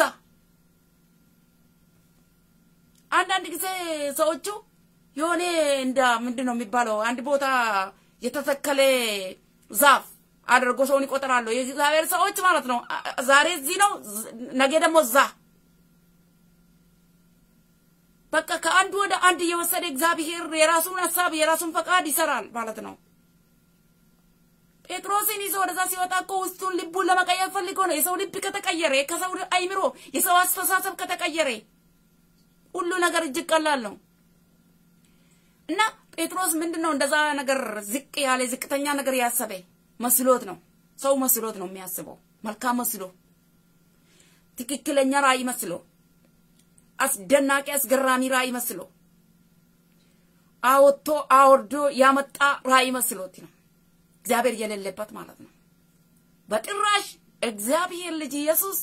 አንዳንድ ጊዜ ሰዎቹ የሆነ እንደ ምንድን ነው የሚባለው አንድ ቦታ የተተከለ ዛፍ አድርጎ ሰውን ይቆጥራሉ። የእግዚአብሔር ሰዎች ማለት ነው። ዛሬ እዚህ ነው፣ ነገ ደግሞ እዛ። በቃ ከአንዱ ወደ አንድ እየወሰደ እግዚአብሔር የራሱን ሀሳብ የራሱን ፈቃድ ይሰራል ማለት ነው። ጴጥሮስን ይዞ ወደዛ ሲወጣ እኮ ውስጡን ልቡን ለመቀየር ፈልጎ ነው። የሰው ልብ ከተቀየረ፣ ከሰው አይምሮ የሰው አስተሳሰብ ከተቀየረ ሁሉ ነገር እጅግ ቀላል ነው። እና ጴጥሮስ ምንድን ነው እንደዛ ነገር ዝቅ ያለ ዝቅተኛ ነገር ያሰበ መስሎት ነው። ሰው መስሎት ነው የሚያስበው። መልካም መስሎ፣ ትክክለኛ ራእይ መስሎ፣ አስደናቂ አስገራሚ ራእይ መስሎ፣ አወጥቶ አወርዶ ያመጣ ራእይ መስሎት ነው። እግዚአብሔር የሌለበት ማለት ነው። በጭራሽ እግዚአብሔር ልጅ ኢየሱስ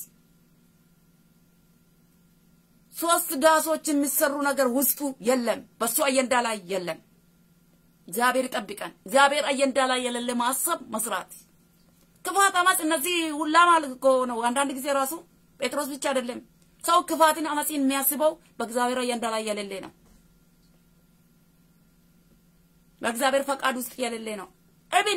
ሶስት ዳሶች የሚሰሩ ነገር ውስጡ የለም። በሱ አየንዳ ላይ የለም። እግዚአብሔር ይጠብቀን። እግዚአብሔር አየንዳ ላይ የሌለ ማሰብ መስራት፣ ክፋት፣ አመፅ፣ እነዚህ ሁላ ማለት እኮ ነው። አንዳንድ ጊዜ ራሱ ጴጥሮስ ብቻ አይደለም ሰው ክፋትን፣ አመፅን የሚያስበው በእግዚአብሔር አየንዳ ላይ የሌለ ነው። በእግዚአብሔር ፈቃድ ውስጥ የሌለ ነው። እብን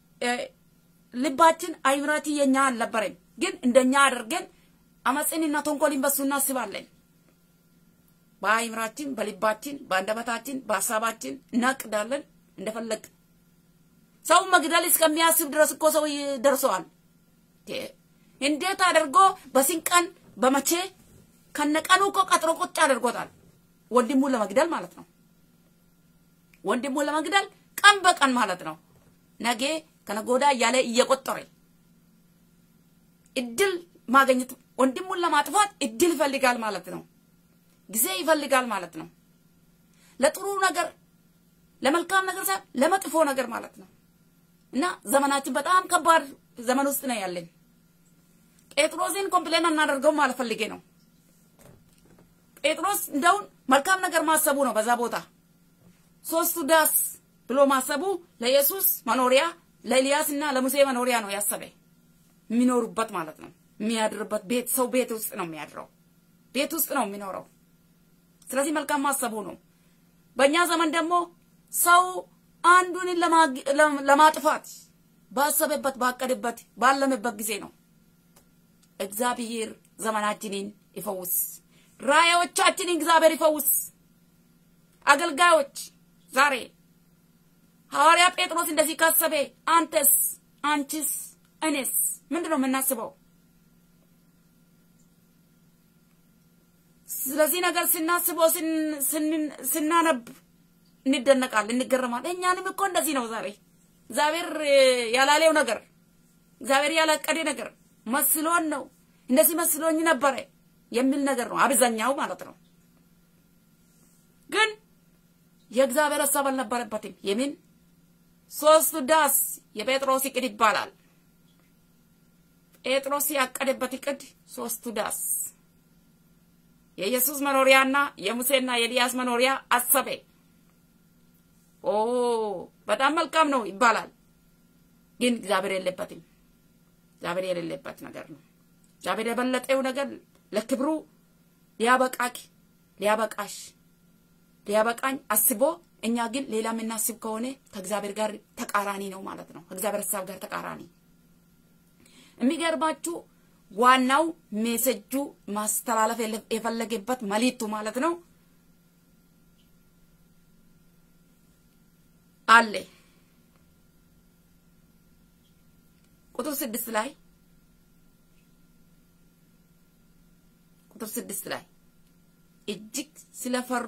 ልባችን አይምራቲ የኛ አልነበረም፣ ግን እንደኛ አድርገን አመፅንና ተንኮልን በሱ እናስባለን። በአይምራችን፣ በልባችን፣ በአንደበታችን፣ በሀሳባችን እናቅዳለን እንደፈለግ ሰው መግደል እስከሚያስብ ድረስ እኮ ሰው ደርሰዋል። እንዴት አድርጎ በስንቀን በመቼ ከነቀኑ እኮ ቀጥሮ ቁጭ አድርጎታል። ወንድሙን ለመግደል ማለት ነው። ወንድሙን ለመግደል ቀን በቀን ማለት ነው። ነገ ከነጎዳ እያለ እየቆጠረ እድል ማግኘት ወንድሙን ለማጥፋት እድል ይፈልጋል ማለት ነው። ጊዜ ይፈልጋል ማለት ነው። ለጥሩ ነገር ለመልካም ነገር ሳይሆን ለመጥፎ ነገር ማለት ነው። እና ዘመናችን በጣም ከባድ ዘመን ውስጥ ነው ያለን። ጴጥሮስን ኮምፕሌን እናደርገው ማለት ፈልጌ ነው። ጴጥሮስ እንደውን መልካም ነገር ማሰቡ ነው። በዛ ቦታ ሶስቱ ዳስ ብሎ ማሰቡ ለኢየሱስ መኖሪያ ለኤልያስ እና ለሙሴ መኖሪያ ነው ያሰበ የሚኖሩበት ማለት ነው። የሚያድርበት ቤት ሰው ቤት ውስጥ ነው የሚያድረው፣ ቤት ውስጥ ነው የሚኖረው። ስለዚህ መልካም ማሰቡ ነው። በእኛ ዘመን ደግሞ ሰው አንዱን ለማጥፋት ባሰበበት ባቀደበት ባለመበት ጊዜ ነው። እግዚአብሔር ዘመናችንን ይፈውስ፣ ራእዮቻችንን እግዚአብሔር ይፈውስ። አገልጋዮች ዛሬ ሐዋርያ ጴጥሮስ እንደዚህ ካሰበ አንተስ፣ አንቺስ፣ እኔስ ምንድን ነው የምናስበው? ስለዚህ ነገር ስናስበው ስናነብ እንደነቃለን፣ እንገረማለን። እኛንም እኮ እንደዚህ ነው ዛሬ እግዚአብሔር ያላለው ነገር እግዚአብሔር ያላቀደ ነገር መስሎን ነው እንደዚህ መስሎኝ ነበረ የሚል ነገር ነው አብዛኛው ማለት ነው። ግን የእግዚአብሔር ሀሳብ አልነበረበትም። የምን ሶስቱ ዳስ የጴጥሮስ እቅድ ይባላል። ጴጥሮስ ያቀደበት እቅድ ሶስቱ ዳስ የኢየሱስ መኖሪያና የሙሴና የኤልያስ መኖሪያ አሰበ። ኦ በጣም መልካም ነው ይባላል። ግን እግዚአብሔር የሌለበትም። እግዚአብሔር የሌለበት ነገር ነው። እግዚአብሔር የበለጠው ነገር ለክብሩ ሊያበቃክ ሊያበቃሽ ሊያበቃኝ አስቦ እኛ ግን ሌላ የምናስብ ከሆነ ከእግዚአብሔር ጋር ተቃራኒ ነው ማለት ነው። ከእግዚአብሔር ሀሳብ ጋር ተቃራኒ። የሚገርማችሁ ዋናው ሜሴጁ ማስተላለፍ የፈለገበት መልእክቱ ማለት ነው አለ ቁጥር ስድስት ላይ ቁጥር ስድስት ላይ እጅግ ስለፈሩ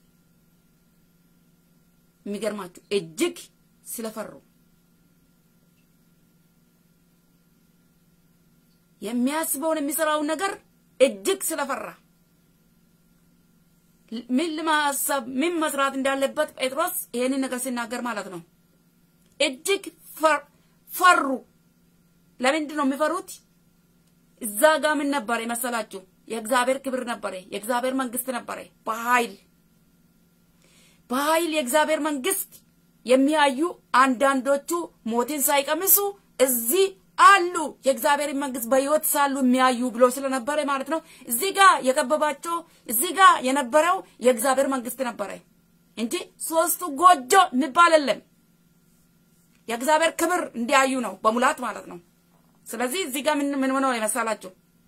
የሚገርማችሁ እጅግ ስለፈሩ የሚያስበውን የሚሰራውን ነገር እጅግ ስለፈራ ምን ለማሰብ ምን መስራት እንዳለበት ጴጥሮስ ይሄንን ነገር ሲናገር ማለት ነው። እጅግ ፈሩ። ለምንድን ነው የሚፈሩት? እዛ ጋር ምን ነበረ መሰላችሁ? የእግዚአብሔር ክብር ነበረ፣ የእግዚአብሔር መንግስት ነበረ። በኃይል በኃይል የእግዚአብሔር መንግስት የሚያዩ አንዳንዶቹ ሞትን ሳይቀምሱ እዚህ አሉ የእግዚአብሔር መንግስት በህይወት ሳሉ የሚያዩ ብሎ ስለነበረ ማለት ነው። እዚህ ጋር የከበባቸው እዚህ ጋር የነበረው የእግዚአብሔር መንግስት ነበረ እንጂ ሶስቱ ጎጆ የሚባል የለም። የእግዚአብሔር ክብር እንዲያዩ ነው በሙላት ማለት ነው። ስለዚህ እዚህ ጋር ምን ምን ሆነው የመሰላችሁ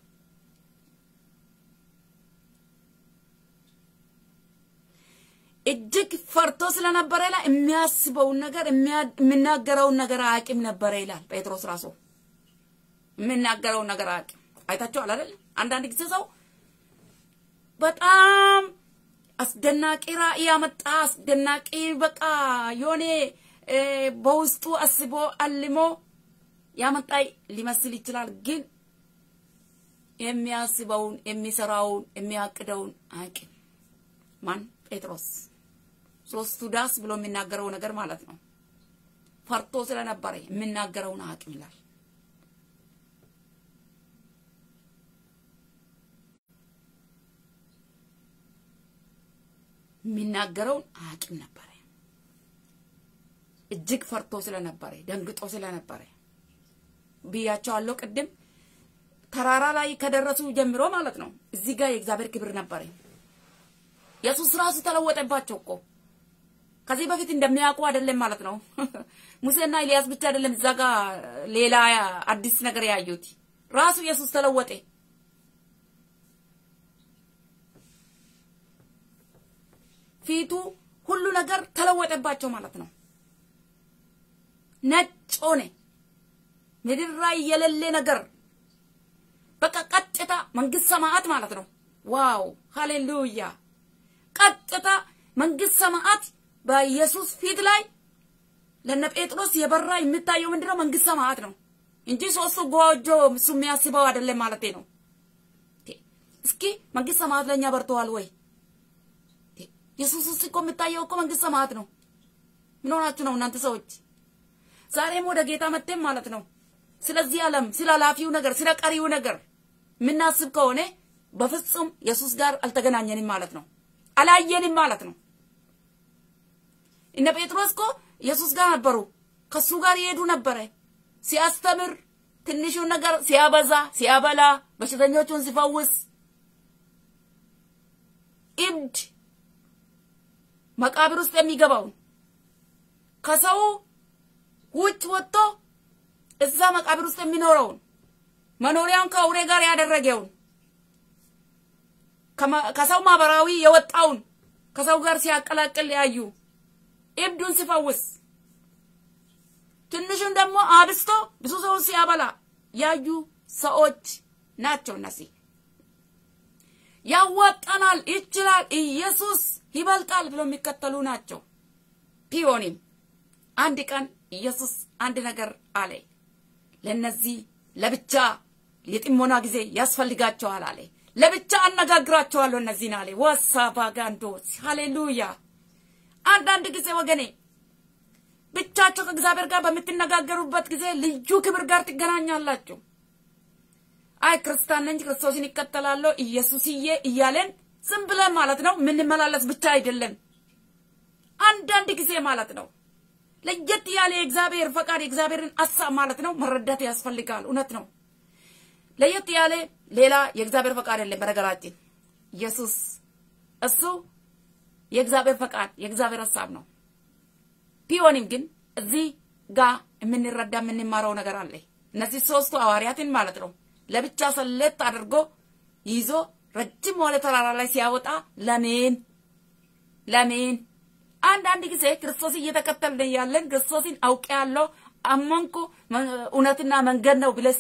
እጅግ ፈርቶ ስለነበረ ይላል የሚያስበውን ነገር የሚናገረውን ነገር አያውቅም ነበረ ይላል ጴጥሮስ ራሱ የሚናገረውን ነገር አያውቅም። አይታችኋል አይደል? አንዳንድ ጊዜ ሰው በጣም አስደናቂ ራእይ ያመጣ አስደናቂ በቃ የሆነ በውስጡ አስቦ አልሞ ያመጣ ሊመስል ይችላል። ግን የሚያስበውን የሚሰራውን የሚያቅደውን አያውቅም። ማን? ጴጥሮስ ሶስቱ ዳስ ብሎ የሚናገረው ነገር ማለት ነው። ፈርቶ ስለነበረ የሚናገረውን አያውቅም ይላል። የሚናገረውን አያውቅም ነበረ። እጅግ ፈርቶ ስለነበረ ደንግጦ ስለነበረ ብያቸዋለሁ ቅድም ተራራ ላይ ከደረሱ ጀምሮ ማለት ነው። እዚህ ጋር የእግዚአብሔር ክብር ነበረ። ኢየሱስ ራሱ ተለወጠባቸው እኮ ከዚህ በፊት እንደሚያውቁ አይደለም ማለት ነው። ሙሴና ኤልያስ ብቻ አይደለም እዛ ጋር ሌላ አዲስ ነገር ያዩት ራሱ ኢየሱስ ተለወጠ። ፊቱ ሁሉ ነገር ተለወጠባቸው ማለት ነው። ነጭ ሆነ። ምድር ላይ የሌለ ነገር በቃ ቀጥታ መንግስት ሰማዓት ማለት ነው። ዋው ሃሌሉያ! ቀጥታ መንግስት ሰማዓት በኢየሱስ ፊት ላይ ለነ ጴጥሮስ የበራ የሚታየው ምንድነው? መንግስት ሰማዓት ነው እንጂ ሶስቱ ጎጆ እሱ የሚያስበው አይደለም ማለት ነው። እስኪ መንግስት ሰማዓት ለእኛ በርተዋል ወይ? ኢየሱስ ውስጥ እኮ የሚታየው እኮ መንግስት ሰማዓት ነው። ምን ሆናችሁ ነው እናንተ ሰዎች? ዛሬም ወደ ጌታ መጥተን ማለት ነው ስለዚህ ዓለም ስለ ኃላፊው ነገር ስለ ቀሪው ነገር የምናስብ ከሆነ በፍጹም ኢየሱስ ጋር አልተገናኘንም ማለት ነው። አላየንም ማለት ነው። እነ ጴጥሮስ እኮ ኢየሱስ ጋር ነበሩ። ከሱ ጋር ይሄዱ ነበረ። ሲያስተምር ትንሹን ነገር ሲያበዛ፣ ሲያበላ፣ በሽተኞቹን ሲፈውስ፣ እብድ መቃብር ውስጥ የሚገባውን ከሰው ውጭ ወጥቶ እዛ መቃብር ውስጥ የሚኖረውን መኖሪያውን ከአውሬ ጋር ያደረገውን ከሰው ማህበራዊ የወጣውን ከሰው ጋር ሲያቀላቅል ያዩ እብዱን ሲፈውስ ትንሹን ደግሞ አብስቶ ብዙ ሰውን ሲያበላ ያዩ ሰዎች ናቸው። እነዚህ ያዋጣናል፣ ይችላል፣ ኢየሱስ ይበልጣል ብሎ የሚከተሉ ናቸው። ቢሆንም አንድ ቀን ኢየሱስ አንድ ነገር አለ። ለነዚህ ለብቻ የጥሞና ጊዜ ያስፈልጋቸዋል አለ። ለብቻ አነጋግራቸዋለሁ እነዚህን አለ። ወሳባ ጋንዶስ ሃሌሉያ። አንዳንድ ጊዜ ወገኔ ብቻቸው ከእግዚአብሔር ጋር በምትነጋገሩበት ጊዜ ልዩ ክብር ጋር ትገናኛላችሁ። አይ ክርስቲያን ነኝ ክርስቶስን ይከተላለሁ ኢየሱስዬ እያለን ዝም ብለን ማለት ነው የምንመላለስ ብቻ አይደለም። አንዳንድ ጊዜ ማለት ነው ለየት ያለ የእግዚአብሔር ፈቃድ የእግዚአብሔርን ሀሳብ ማለት ነው መረዳት ያስፈልጋል። እውነት ነው። ለየት ያለ ሌላ የእግዚአብሔር ፈቃድ የለም። በነገራችን ኢየሱስ እሱ የእግዚአብሔር ፈቃድ የእግዚአብሔር ሀሳብ ነው። ቢሆንም ግን እዚህ ጋር የምንረዳ የምንማረው ነገር አለ። እነዚህ ሶስቱ ሐዋርያትን ማለት ነው ለብቻ ሰለት አድርጎ ይዞ ረጅም ወደ ተራራ ላይ ሲያወጣ ለምን ለምን አንዳንድ ጊዜ ክርስቶስ እየተከተልን ያለን ክርስቶስን አውቄ ያለው አመንኩ እውነትና መንገድ ነው ብለስ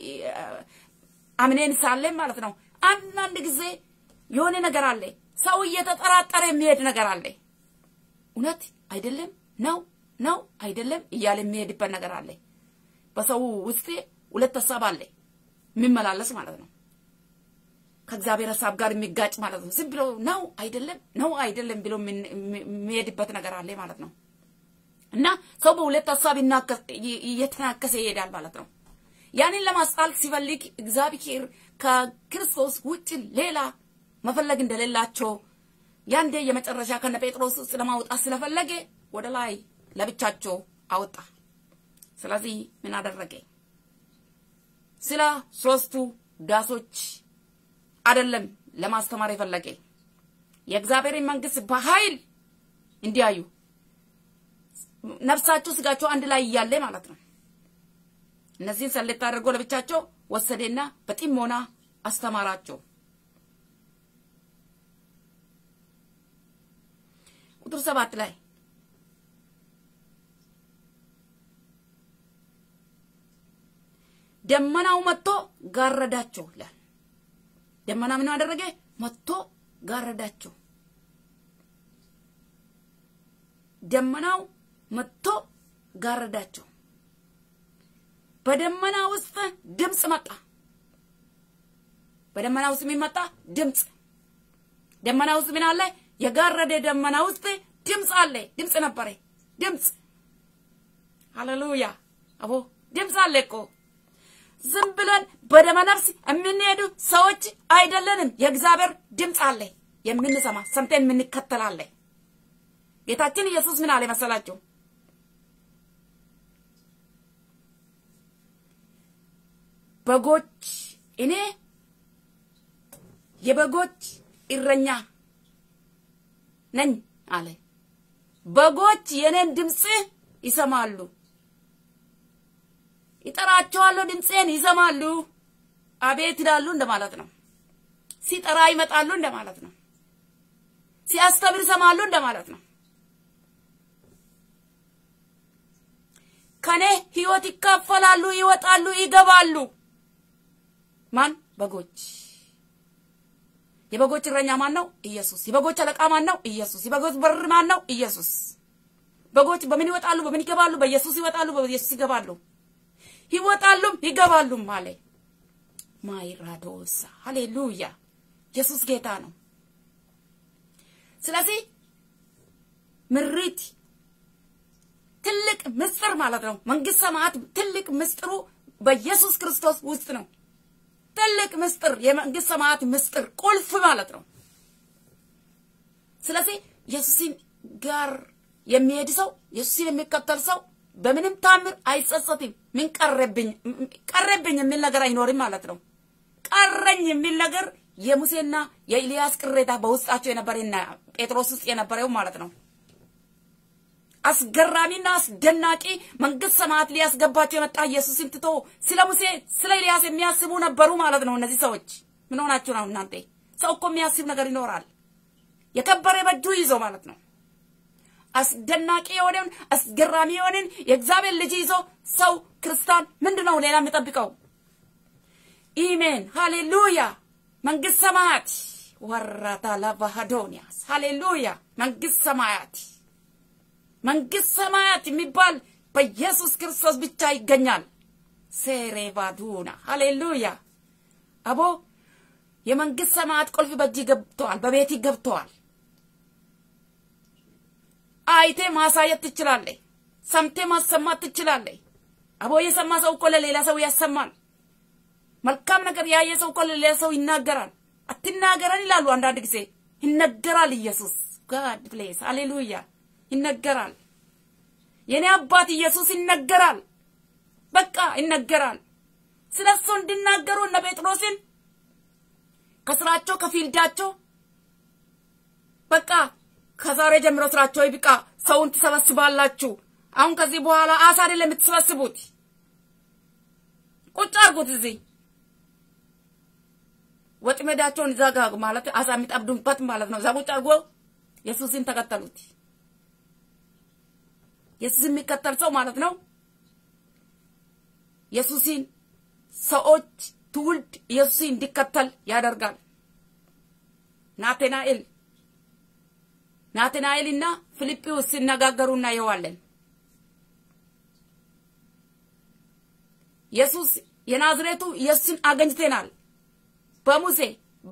አምኔን ሳለን ማለት ነው። አንዳንድ ጊዜ የሆነ ነገር አለ። ሰው እየተጠራጠረ የሚሄድ ነገር አለ። እውነት አይደለም ነው ነው አይደለም እያለ የሚሄድበት ነገር አለ። በሰው ውስጥ ሁለት ሀሳብ አለ የሚመላለስ ማለት ነው። ከእግዚአብሔር ሀሳብ ጋር የሚጋጭ ማለት ነው። ዝም ብሎ ነው አይደለም ነው አይደለም ብሎ የሚሄድበት ነገር አለ ማለት ነው። እና ሰው በሁለት ሀሳብ እየተናከሰ ይሄዳል ማለት ነው። ያንን ለማስጣል ሲፈልግ እግዚአብሔር ከክርስቶስ ውጭ ሌላ መፈለግ እንደሌላቸው ያንዴ የመጨረሻ ከነ ጴጥሮስ ውስጥ ለማውጣት ስለፈለገ ወደ ላይ ለብቻቸው አወጣ። ስለዚህ ምን አደረገ? ስለ ሶስቱ ዳሶች አይደለም ለማስተማር የፈለገ የእግዚአብሔርን መንግስት በኃይል እንዲያዩ ነፍሳቸው ስጋቸው አንድ ላይ እያለ ማለት ነው። እነዚህን ሰሌት አድርጎ ለብቻቸው ወሰደና በጢሞና አስተማራቸው። ቁጥር ሰባት ላይ ደመናው መጥቶ ጋረዳቸው ይላል። ደመና ምን አደረገ? መጥቶ ጋረዳቸው። ደመናው መጥቶ ጋረዳቸው። በደመና ውስጥ ድምፅ መጣ። በደመና ውስጥ የሚመጣ ድምፅ ደመና ውስጥ ምን አለ? የጋረደ ደመና ውስጥ ድምፅ አለ። ድምፅ ነበረ። ድምፅ ሃሌሉያ! አቦ ድምፅ አለ እኮ ዝም ብለን በደመ ነፍስ የምንሄዱ ሰዎች አይደለንም። የእግዚአብሔር ድምፅ አለ የምንሰማ ሰምተን የምንከተላለ። ጌታችን ኢየሱስ ምን አለ መሰላችሁ? በጎች እኔ የበጎች እረኛ ነኝ አለ። በጎች የኔን ድምፅ ይሰማሉ። ይጠራቸዋለሁ፣ ድምፄን ይሰማሉ። አቤት ይላሉ እንደማለት ነው። ሲጠራ ይመጣሉ እንደማለት ነው። ሲያስተምር ይሰማሉ እንደማለት ነው። ከኔ ህይወት ይካፈላሉ፣ ይወጣሉ፣ ይገባሉ። ማን? በጎች። የበጎች እረኛ ማን ነው? ኢየሱስ። የበጎች አለቃ ማን ነው? ኢየሱስ። የበጎች በር ማን ነው? ኢየሱስ። በጎች በምን ይወጣሉ? በምን ይገባሉ? በኢየሱስ ይወጣሉ፣ በኢየሱስ ይገባሉ። ይወጣሉም ይገባሉም አለ። ማይራዶሳ ሃሌሉያ! ኢየሱስ ጌታ ነው። ስለዚህ ምሪት ትልቅ ምስጢር ማለት ነው። መንግስት ሰማያት ትልቅ ምስጢሩ በኢየሱስ ክርስቶስ ውስጥ ነው። ትልቅ ምስጢር የመንግስት ሰማያት ምስጢር ቁልፍ ማለት ነው። ስለዚህ ኢየሱስን ጋር የሚሄድ ሰው ኢየሱስን የሚከተል ሰው በምንም ታምር አይጸጸትም። ምን ቀረብኝ ቀረብኝ የሚል ነገር አይኖርም ማለት ነው። ቀረኝ የሚል ነገር የሙሴና የኤልያስ ቅሬታ በውስጣቸው የነበረና ጴጥሮስ ውስጥ የነበረው ማለት ነው። አስገራሚና አስደናቂ መንግስት ሰማያት ሊያስገባቸው የመጣ ኢየሱስን ትቶ ስለ ሙሴ ስለ ኤልያስ የሚያስቡ ነበሩ ማለት ነው። እነዚህ ሰዎች ምን ሆናችሁ ነው እናንተ? ሰው እኮ የሚያስብ ነገር ይኖራል። የከበረ በእጁ ይዞ ማለት ነው። አስደናቂ የሆነን አስገራሚ የሆነን የእግዚአብሔር ልጅ ይዞ ሰው ክርስቲያን ምንድን ነው ሌላ የሚጠብቀው? ኢሜን ሃሌሉያ። መንግስት ሰማያት ወራታ ላቫሃዶኒያስ ሃሌሉያ። መንግስት ሰማያት መንግስት ሰማያት የሚባል በኢየሱስ ክርስቶስ ብቻ ይገኛል። ሴሬባዱና ሃሌሉያ። አቦ የመንግስት ሰማያት ቁልፍ በእጅ ገብተዋል፣ በቤት ገብተዋል። አይቴ ማሳየት ትችላለህ። ሰምቴ ማሰማት ትችላለህ። አቦ የሰማ ሰው እኮ ለሌላ ሰው ያሰማል። መልካም ነገር ያየ ሰው እኮ ለሌላ ሰው ይናገራል። አትናገረን ይላሉ አንዳንድ ጊዜ ይነገራል። ኢየሱስ ጋድ ፕሌስ ሃሌሉያ ይነገራል። የኔ አባት ኢየሱስ ይነገራል። በቃ ይነገራል። ስለ እሱ እንዲናገሩ እነ ጴጥሮስን ከስራቸው ከፊልዳቸው በቃ ከዛሬ ጀምሮ ስራቸው ይብቃ፣ ሰውን ትሰበስባላችሁ። አሁን ከዚህ በኋላ አሳ አይደለም የምትሰበስቡት። ቁጭ አድርጉት እዚህ ወጥመዳቸውን እዛ ጋ ማለት አሳ የሚጠብዱበት ማለት ነው። እዛ ቁጭ አድርጎ ኢየሱስን ተከተሉት። ኢየሱስ የሚከተል ሰው ማለት ነው። ኢየሱስን ሰዎች ትውልድ ኢየሱስን እንዲከተል ያደርጋል። ናትናኤል ናትናኤልና ፊልጵዎስ ሲነጋገሩ እናየዋለን። ኢየሱስ የናዝሬቱ ኢየሱስን አገኝተናል። በሙሴ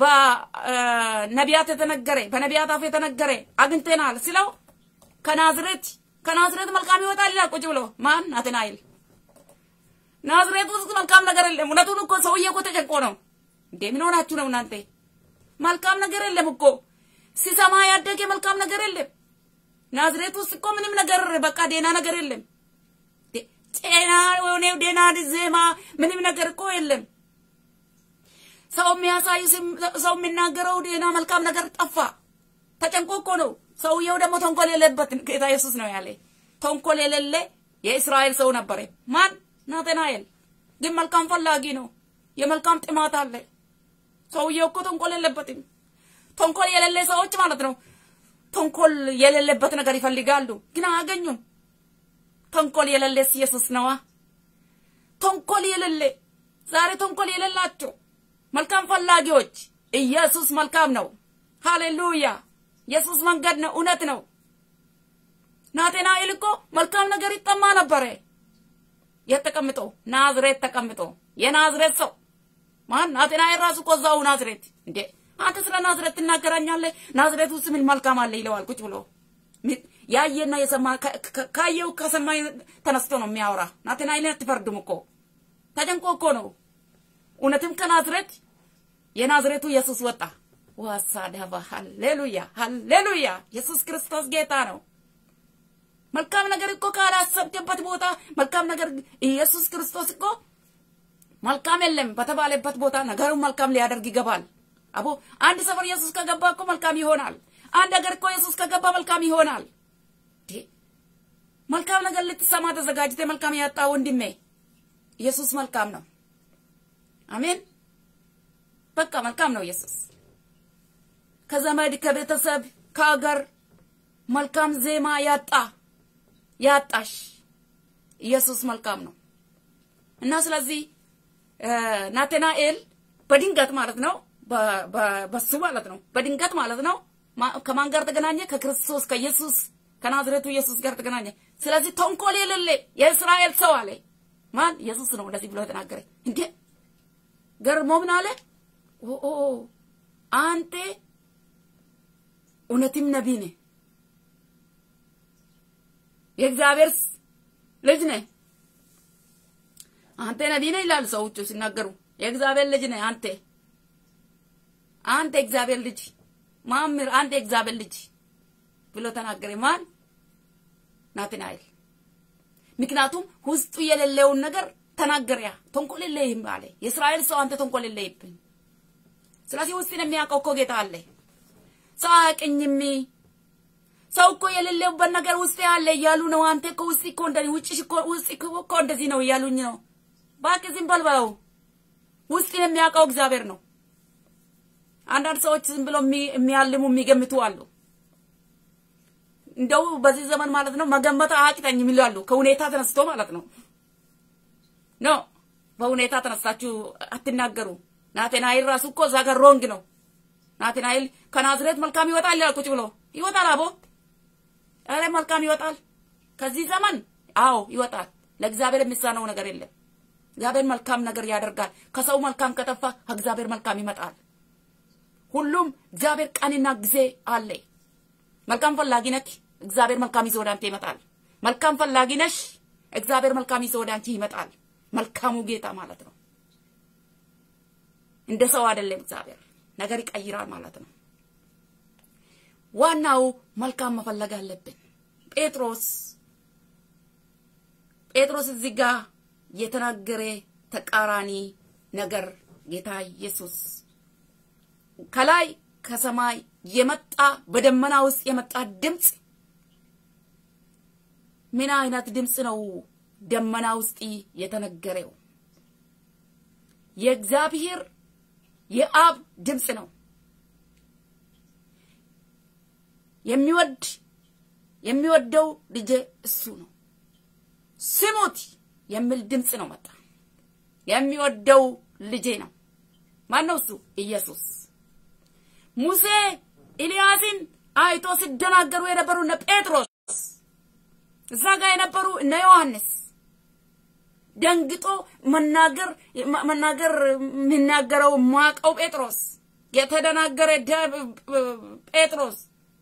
በነቢያት የተነገረ በነቢያት አፍ የተነገረ አግኝተናል ስለው ከናዝሬት ከናዝሬት መልካም ይወጣል ይላል። ቁጭ ብሎ ማን ናትናኤል ናዝሬት ውስጥ መልካም ነገር የለም። እውነቱን እኮ ሰውዬ እኮ ተጨንቆ ነው እንዴ! ምን ሆናችሁ ነው እናንተ? መልካም ነገር የለም እኮ ሲሰማ ያደገ መልካም ነገር የለም። ናዝሬት ውስጥ እኮ ምንም ነገር በቃ ዴና ነገር የለም። ጤና ሆነ ዴና ዜማ ምንም ነገር እኮ የለም። ሰው የሚያሳይ ሰው የሚናገረው ዴና መልካም ነገር ጠፋ። ተጨንቆ እኮ ነው። ሰውየው ደግሞ ተንኮል የሌለበት ጌታ ኢየሱስ ነው ያለ። ተንኮል የሌለ የእስራኤል ሰው ነበረ። ማን ናትናኤል ግን መልካም ፈላጊ ነው። የመልካም ጥማት አለ። ሰውየው እኮ ተንኮል የለበትም። ተንኮል የሌለ ሰዎች ማለት ነው። ተንኮል የሌለበት ነገር ይፈልጋሉ፣ ግን አያገኙም። ተንኮል የሌለስ ኢየሱስ ነዋ። ተንኮል የሌለ ዛሬ ተንኮል የሌላቸው መልካም ፈላጊዎች ኢየሱስ መልካም ነው። ሃሌሉያ! ኢየሱስ መንገድ ነው፣ እውነት ነው። ናትናኤል እኮ መልካም ነገር ይጠማ ነበረ። የት ተቀምጦ? ናዝሬት ተቀምጦ የናዝሬት ሰው ማን? ናትናኤል ራሱ እኮ እዛው ናዝሬት። እንዴ አንተ ስለ ናዝሬት ትናገራኛለህ? ናዝሬት ውስጥ ምን መልካም አለ ይለዋል ቁጭ ብሎ ያየና የሰማ ካየው ከሰማ ተነስቶ ነው የሚያወራ። ናትናኤልን አትፈርዱም እኮ ተጨንቆ እኮ ነው። እውነትም ከናዝሬት የናዝሬቱ ኢየሱስ ወጣ። ዋሳ ዳባ ሃሌሉያ፣ ሃሌሉያ! ኢየሱስ ክርስቶስ ጌታ ነው። መልካም ነገር እኮ ካላሰብክበት ቦታ መልካም ነገር ኢየሱስ ክርስቶስ እኮ መልካም የለም በተባለበት ቦታ ነገሩን መልካም ሊያደርግ ይገባል። አቦ አንድ ሰፈር ኢየሱስ ከገባ እኮ መልካም ይሆናል። አንድ ሀገር እኮ ኢየሱስ ከገባ መልካም ይሆናል። መልካም ነገር ልትሰማ ተዘጋጅተ መልካም ያጣ ወንድሜ ኢየሱስ መልካም ነው። አሜን። በቃ መልካም ነው ኢየሱስ። ከዘመድ ከቤተሰብ ከሀገር መልካም ዜማ ያጣ ያጣሽ ኢየሱስ መልካም ነው እና ስለዚህ ናትናኤል በድንገት ማለት ነው በሱ ማለት ነው በድንገት ማለት ነው ከማን ጋር ተገናኘ? ከክርስቶስ ከኢየሱስ ከናዝሬቱ ኢየሱስ ጋር ተገናኘ። ስለዚህ ተንኮል የሌለ የእስራኤል ሰው አለ። ማን? ኢየሱስ ነው እንደዚህ ብሎ ተናገረ። እንዴ ገርሞ ምን አለ? ኦ አንተ እውነትም ነቢይ ነህ፣ የእግዚአብሔር ልጅ ነህ። አንተ ነቢይ ነህ ይላሉ ሰዎቹ ሲናገሩ። የእግዚአብሔር ልጅ ነህ አንተ አንተ እግዚአብሔር ልጅ ማምር አንተ እግዚአብሔር ልጅ ብሎ ተናገረ። ማን? ናትናኤል። ምክንያቱም ውስጡ የሌለውን ነገር ተናገረ። ያ ተንኮል የለህም አለ። የእስራኤል ሰው አንተ ተንኮል የለህብኝ። ስለዚህ ውስጥን የሚያውቀው እኮ ጌታ አለ። ሰው አያውቅኝም። ሰው እኮ የሌለውበት ነገር ውስጥ ያለ እያሉ ነው። አንተ እኮ ውስጥ እኮ እንደዚህ ውጭ እኮ ውስጥ እኮ እንደዚህ ነው እያሉኝ ነው። እባክህ ዝም በል በለው። ውስጥን የሚያውቀው እግዚአብሔር ነው። አንዳንድ ሰዎች ዝም ብሎ የሚያልሙ የሚገምቱ አሉ። እንደው በዚህ ዘመን ማለት ነው መገመት አያቅተኝም ይላሉ። ከሁኔታ ተነስቶ ማለት ነው። ኖ በሁኔታ ተነስታችሁ አትናገሩ። ናትናኤል ራሱ እኮ እዛ ጋር ሮንግ ነው። ናትናኤል ከናዝሬት መልካም ይወጣል ይላል። ቁጭ ብሎ ይወጣል። አቦ ኧረ መልካም ይወጣል። ከዚህ ዘመን አዎ ይወጣል። ለእግዚአብሔር የሚሳነው ነገር የለም። እግዚአብሔር መልካም ነገር ያደርጋል። ከሰው መልካም ከጠፋ ከእግዚአብሔር መልካም ይመጣል። ሁሉም እግዚአብሔር ቀንና ጊዜ አለ። መልካም ፈላጊ ነክ እግዚአብሔር መልካም ይዞ ወደ አንተ ይመጣል። መልካም ፈላጊ ነሽ፣ እግዚአብሔር መልካም ይዞ ወደ አንቺ ይመጣል። መልካሙ ጌታ ማለት ነው። እንደ ሰው አይደለም። እግዚአብሔር ነገር ይቀይራል ማለት ነው። ዋናው መልካም መፈለግ አለብን። ጴጥሮስ ጴጥሮስ እዚህ ጋር የተናገረ ተቃራኒ ነገር ጌታ ኢየሱስ ከላይ ከሰማይ የመጣ በደመና ውስጥ የመጣ ድምፅ ምን አይነት ድምፅ ነው? ደመና ውስጥ የተነገረው የእግዚአብሔር የአብ ድምፅ ነው። የሚወድ የሚወደው ልጄ እሱ ነው ስሙት የሚል ድምፅ ነው መጣ። የሚወደው ልጄ ነው። ማን ነው እሱ? ኢየሱስ። ሙሴ ኤልያስን አይቶ ሲደናገሩ የነበሩ እነ ጴጥሮስ እዛ ጋር የነበሩ እነ ዮሐንስ ደንግጦ መናገር መናገር የሚናገረው ማቀው ጴጥሮስ የተደናገረ ጴጥሮስ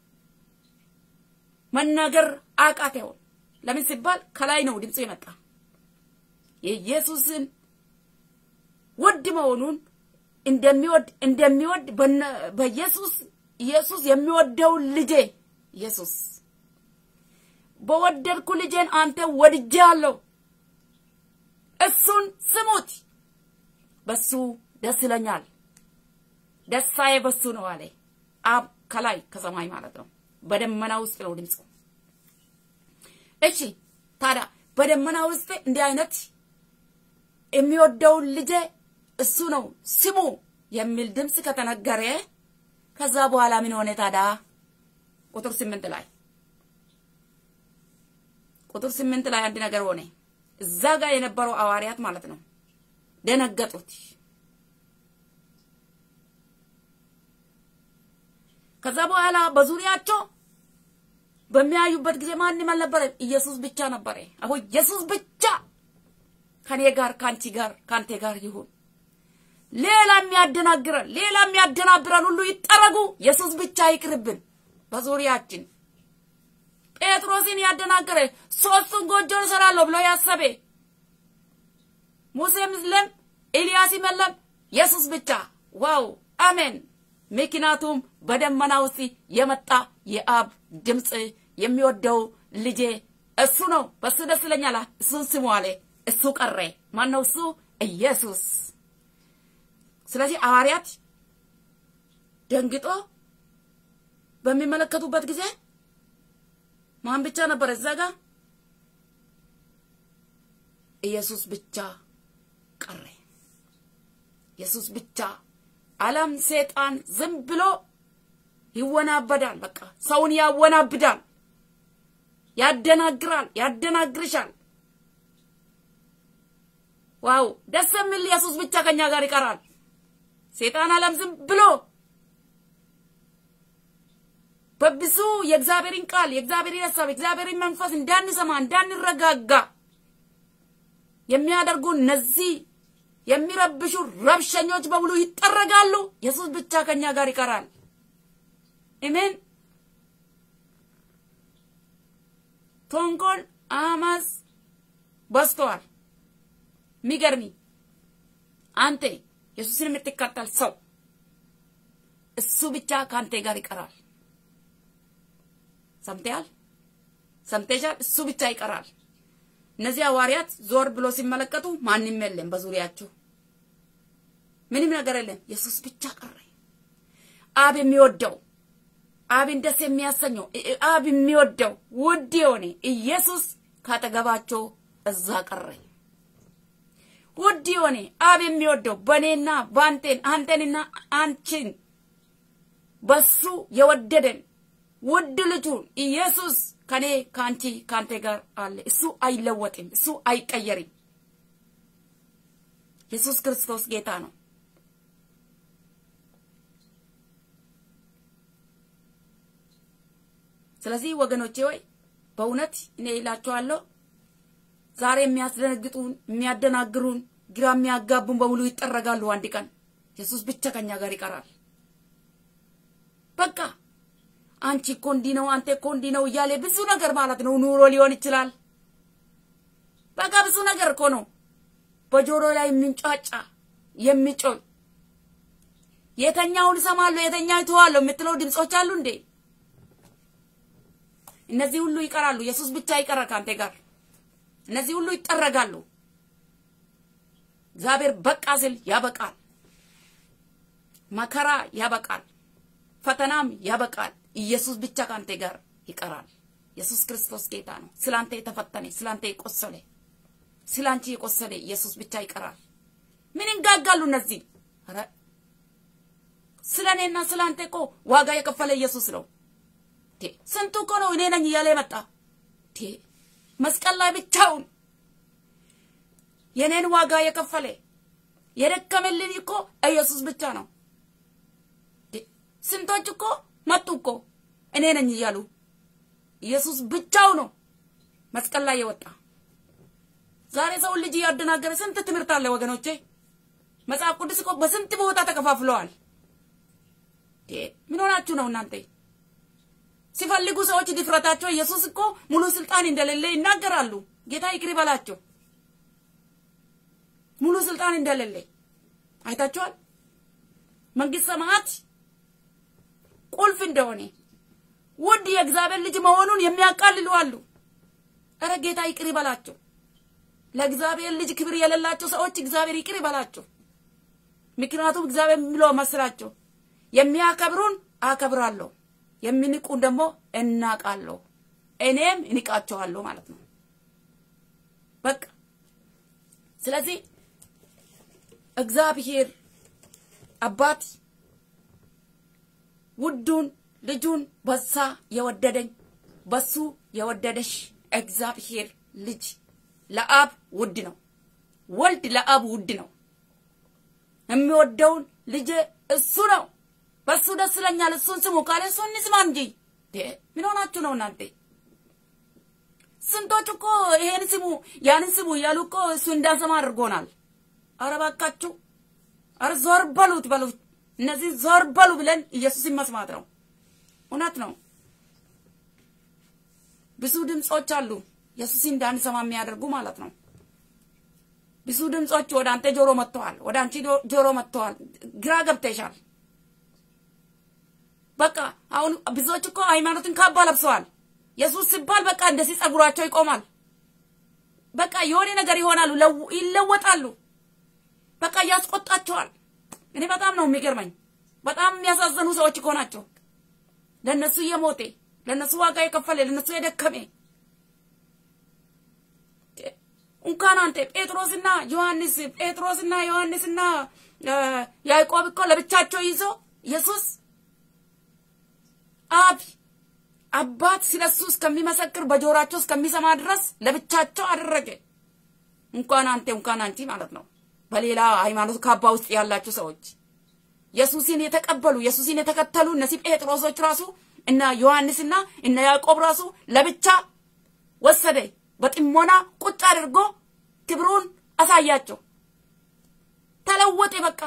መናገር አቃተው። ለምን ሲባል ከላይ ነው ድምፁ የመጣ የኢየሱስን ውድ መሆኑን እንደሚወድ እንደሚወድ በኢየሱስ ኢየሱስ የሚወደው ልጄ ኢየሱስ በወደድኩ ልጄን አንተ ወድጄ አለው እሱን ስሙት፣ በሱ ደስ ይለኛል፣ ደስታዬ በሱ ነው አለ አብ ከላይ ከሰማይ ማለት ነው። በደመና ውስጥ ነው ድምፁ። እሺ ታዲያ በደመና ውስጥ እንዲህ አይነት የሚወደውን ልጄ እሱ ነው ስሙ የሚል ድምፅ ከተነገረ ከዛ በኋላ ምን ሆነ ታዲያ? ቁጥር ስምንት ላይ ቁጥር ስምንት ላይ አንድ ነገር ሆነ። እዛ ጋር የነበረው ሐዋርያት ማለት ነው ደነገጡት። ከዛ በኋላ በዙሪያቸው በሚያዩበት ጊዜ ማንም አልነበረም፣ ኢየሱስ ብቻ ነበረ። አሁን ኢየሱስ ብቻ ከኔ ጋር ከአንቺ ጋር ከአንተ ጋር ይሁን። ሌላ የሚያደናግረን ሌላ የሚያደናብረን ሁሉ ይጠረጉ፣ ኢየሱስ ብቻ ይቅርብን በዙሪያችን። ጴጥሮስን ያደናገረ ሶስቱን ጎጆ እሰራለሁ ብሎ ያሰበ ሙሴም የለም ኤልያስም የለም ኢየሱስ ብቻ። ዋው አሜን። ምክንያቱም በደመና ውስጥ የመጣ የአብ ድምፅ የሚወደው ልጄ እሱ ነው፣ በሱ ደስ ይለኛል፣ እሱን ስሙ አለ። እሱ ቀረ። ማን ነው እሱ? ኢየሱስ። ስለዚህ ሐዋርያት ደንግጦ በሚመለከቱበት ጊዜ ማን ብቻ ነበር እዛ ጋ? ኢየሱስ ብቻ ቀረ። ኢየሱስ ብቻ። ዓለም ሰይጣን ዝም ብሎ ይወናበዳል። በቃ ሰውን ያወናብዳል፣ ያደናግራል፣ ያደናግርሻል። ዋው ደስ የሚል ኢየሱስ ብቻ ከኛ ጋር ይቀራል። ሰይጣን ዓለም ዝም ብሎ በብዙ የእግዚአብሔርን ቃል የእግዚአብሔርን ሀሳብ የእግዚአብሔርን መንፈስ እንዳንሰማ እንዳንረጋጋ የሚያደርጉ እነዚህ የሚረብሹ ረብሸኞች በሙሉ ይጠረጋሉ። ኢየሱስ ብቻ ከኛ ጋር ይቀራል። አሜን። ተንኮል፣ አመፅ በዝተዋል። የሚገርሚ አንተ ኢየሱስን የምትከተል ሰው እሱ ብቻ ከአንተ ጋር ይቀራል። ሰምተያል? ሰምተሻል? እሱ ብቻ ይቀራል። እነዚህ ሐዋርያት ዞር ብሎ ሲመለከቱ ማንም የለም በዙሪያቸው፣ ምንም ነገር የለም። ኢየሱስ ብቻ ቀረ። አብ የሚወደው አብን ደስ የሚያሰኘው አብ የሚወደው ውድ የሆነ ኢየሱስ ካጠገባቸው እዛ ቀረ። ውድ የሆነ አብ የሚወደው በእኔና በአንቴን አንተንና አንቺን በሱ የወደደን ውድ ልጁን ኢየሱስ ከኔ ከአንቺ ከአንተ ጋር አለ። እሱ አይለወጥም። እሱ አይቀየርም። ኢየሱስ ክርስቶስ ጌታ ነው። ስለዚህ ወገኖቼ ወይ በእውነት እኔ ይላችኋለሁ ዛሬ የሚያስደነግጡን የሚያደናግሩን ግራ የሚያጋቡን በሙሉ ይጠረጋሉ። አንድ ቀን ኢየሱስ ብቻ ከኛ ጋር ይቀራል። በቃ አንቺ እኮ እንዲህ ነው፣ አንተ እኮ እንዲህ ነው እያለ ብዙ ነገር ማለት ነው። ኑሮ ሊሆን ይችላል። በቃ ብዙ ነገር እኮ ነው በጆሮ ላይ የሚንጫጫ የሚጮል የተኛውን እሰማለሁ የተኛው እተዋለሁ የምትለው ድምጾች አሉ እንዴ? እነዚህ ሁሉ ይቀራሉ። ኢየሱስ ብቻ ይቀራል ከአንተ ጋር። እነዚህ ሁሉ ይጠረጋሉ። እግዚአብሔር በቃ ሲል ያበቃል። መከራ ያበቃል። ፈተናም ያበቃል። ኢየሱስ ብቻ ከአንተ ጋር ይቀራል። ኢየሱስ ክርስቶስ ጌታ ነው። ስላንተ የተፈተነ ስላንተ የቆሰለ ስላንቺ የቆሰለ ኢየሱስ ብቻ ይቀራል። ምን እንጋጋሉ እነዚህ? ኧረ ስለ እኔና ስለ አንተ እኮ ዋጋ የከፈለ ኢየሱስ ነው። ስንቱ እኮ ነው እኔ ነኝ እያለ የመጣ መስቀል ላይ ብቻውን የኔን ዋጋ የከፈለ የደከመልኝ እኮ ኢየሱስ ብቻ ነው። ስንቶች እኮ መጡ እኮ እኔ ነኝ እያሉ ኢየሱስ ብቻው ነው መስቀል ላይ የወጣ። ዛሬ ሰውን ልጅ እያደናገረ ስንት ትምህርት አለ ወገኖቼ። መጽሐፍ ቅዱስ እኮ በስንት ቦታ ተከፋፍለዋል። ምን ሆናችሁ ነው እናንተ? ሲፈልጉ ሰዎች ድፍረታቸው ኢየሱስ እኮ ሙሉ ስልጣን እንደሌለ ይናገራሉ። ጌታ ይቅር ይበላቸው። ሙሉ ስልጣን እንደሌለ አይታችኋል። መንግስት ሰማያት ቁልፍ እንደሆነ ውድ የእግዚአብሔር ልጅ መሆኑን የሚያቃልሉ አሉ። እረ ጌታ ይቅር ይበላቸው። ለእግዚአብሔር ልጅ ክብር የሌላቸው ሰዎች እግዚአብሔር ይቅር ይበላቸው። ምክንያቱም እግዚአብሔር የሚለው መስላቸው የሚያከብሩን አከብራለሁ፣ የሚንቁን ደግሞ እናቃለሁ፣ እኔም እንቃቸዋለሁ ማለት ነው። በቃ ስለዚህ እግዚአብሔር አባት ውዱን ልጁን በሳ የወደደኝ በሱ የወደደሽ እግዚአብሔር ልጅ ለአብ ውድ ነው። ወልድ ለአብ ውድ ነው። የሚወደውን ልጅ እሱ ነው። በሱ ደስ ይለኛል። እሱን ስሙ ካለ እሱን እንስማ እንጂ ምን ሆናችሁ ነው እናንተ? ስንቶች እኮ ይሄን ስሙ ያንን ስሙ እያሉ እኮ እሱ እንዳንሰማ አድርጎናል። አረ እባካችሁ፣ አረ ዞር በሉት በሉት። እነዚህ ዞር በሉ ብለን ኢየሱስን መስማት ነው። እውነት ነው። ብዙ ድምጾች አሉ ኢየሱስን እንዳንሰማ የሚያደርጉ ማለት ነው። ብዙ ድምጾች ወደ አንተ ጆሮ መጥተዋል፣ ወደ አንቺ ጆሮ መጥተዋል። ግራ ገብተሻል። በቃ አሁን ብዙዎች እኮ ሃይማኖትን ካባ ለብሰዋል። ኢየሱስ ሲባል በቃ እንደዚህ ጸጉራቸው ይቆማል። በቃ የሆነ ነገር ይሆናሉ፣ ይለወጣሉ። በቃ ያስቆጣቸዋል። እኔ በጣም ነው የሚገርመኝ። በጣም የሚያሳዘኑ ሰዎች እኮ ናቸው። ለእነሱ እየሞቴ ለእነሱ ዋጋ የከፈለ ለእነሱ የደከሜ እንኳን አንተ ጴጥሮስና ዮሐንስ ጴጥሮስና ዮሐንስና ያዕቆብ እኮ ለብቻቸው ይዞ ኢየሱስ አብ አባት ስለሱ እስከሚመሰክር በጆራቸው እስከሚሰማ ድረስ ለብቻቸው አደረገ። እንኳን አንተ እንኳን አንቺ ማለት ነው። በሌላ ሃይማኖት ካባ ውስጥ ያላችሁ ሰዎች ኢየሱስን የተቀበሉ ኢየሱስን የተከተሉ እነዚህ ጴጥሮሶች ራሱ እና ዮሐንስና እነ ያዕቆብ ራሱ ለብቻ ወሰደ። በጥሞና ቁጭ አድርጎ ክብሩን አሳያቸው። ተለወጠ። በቃ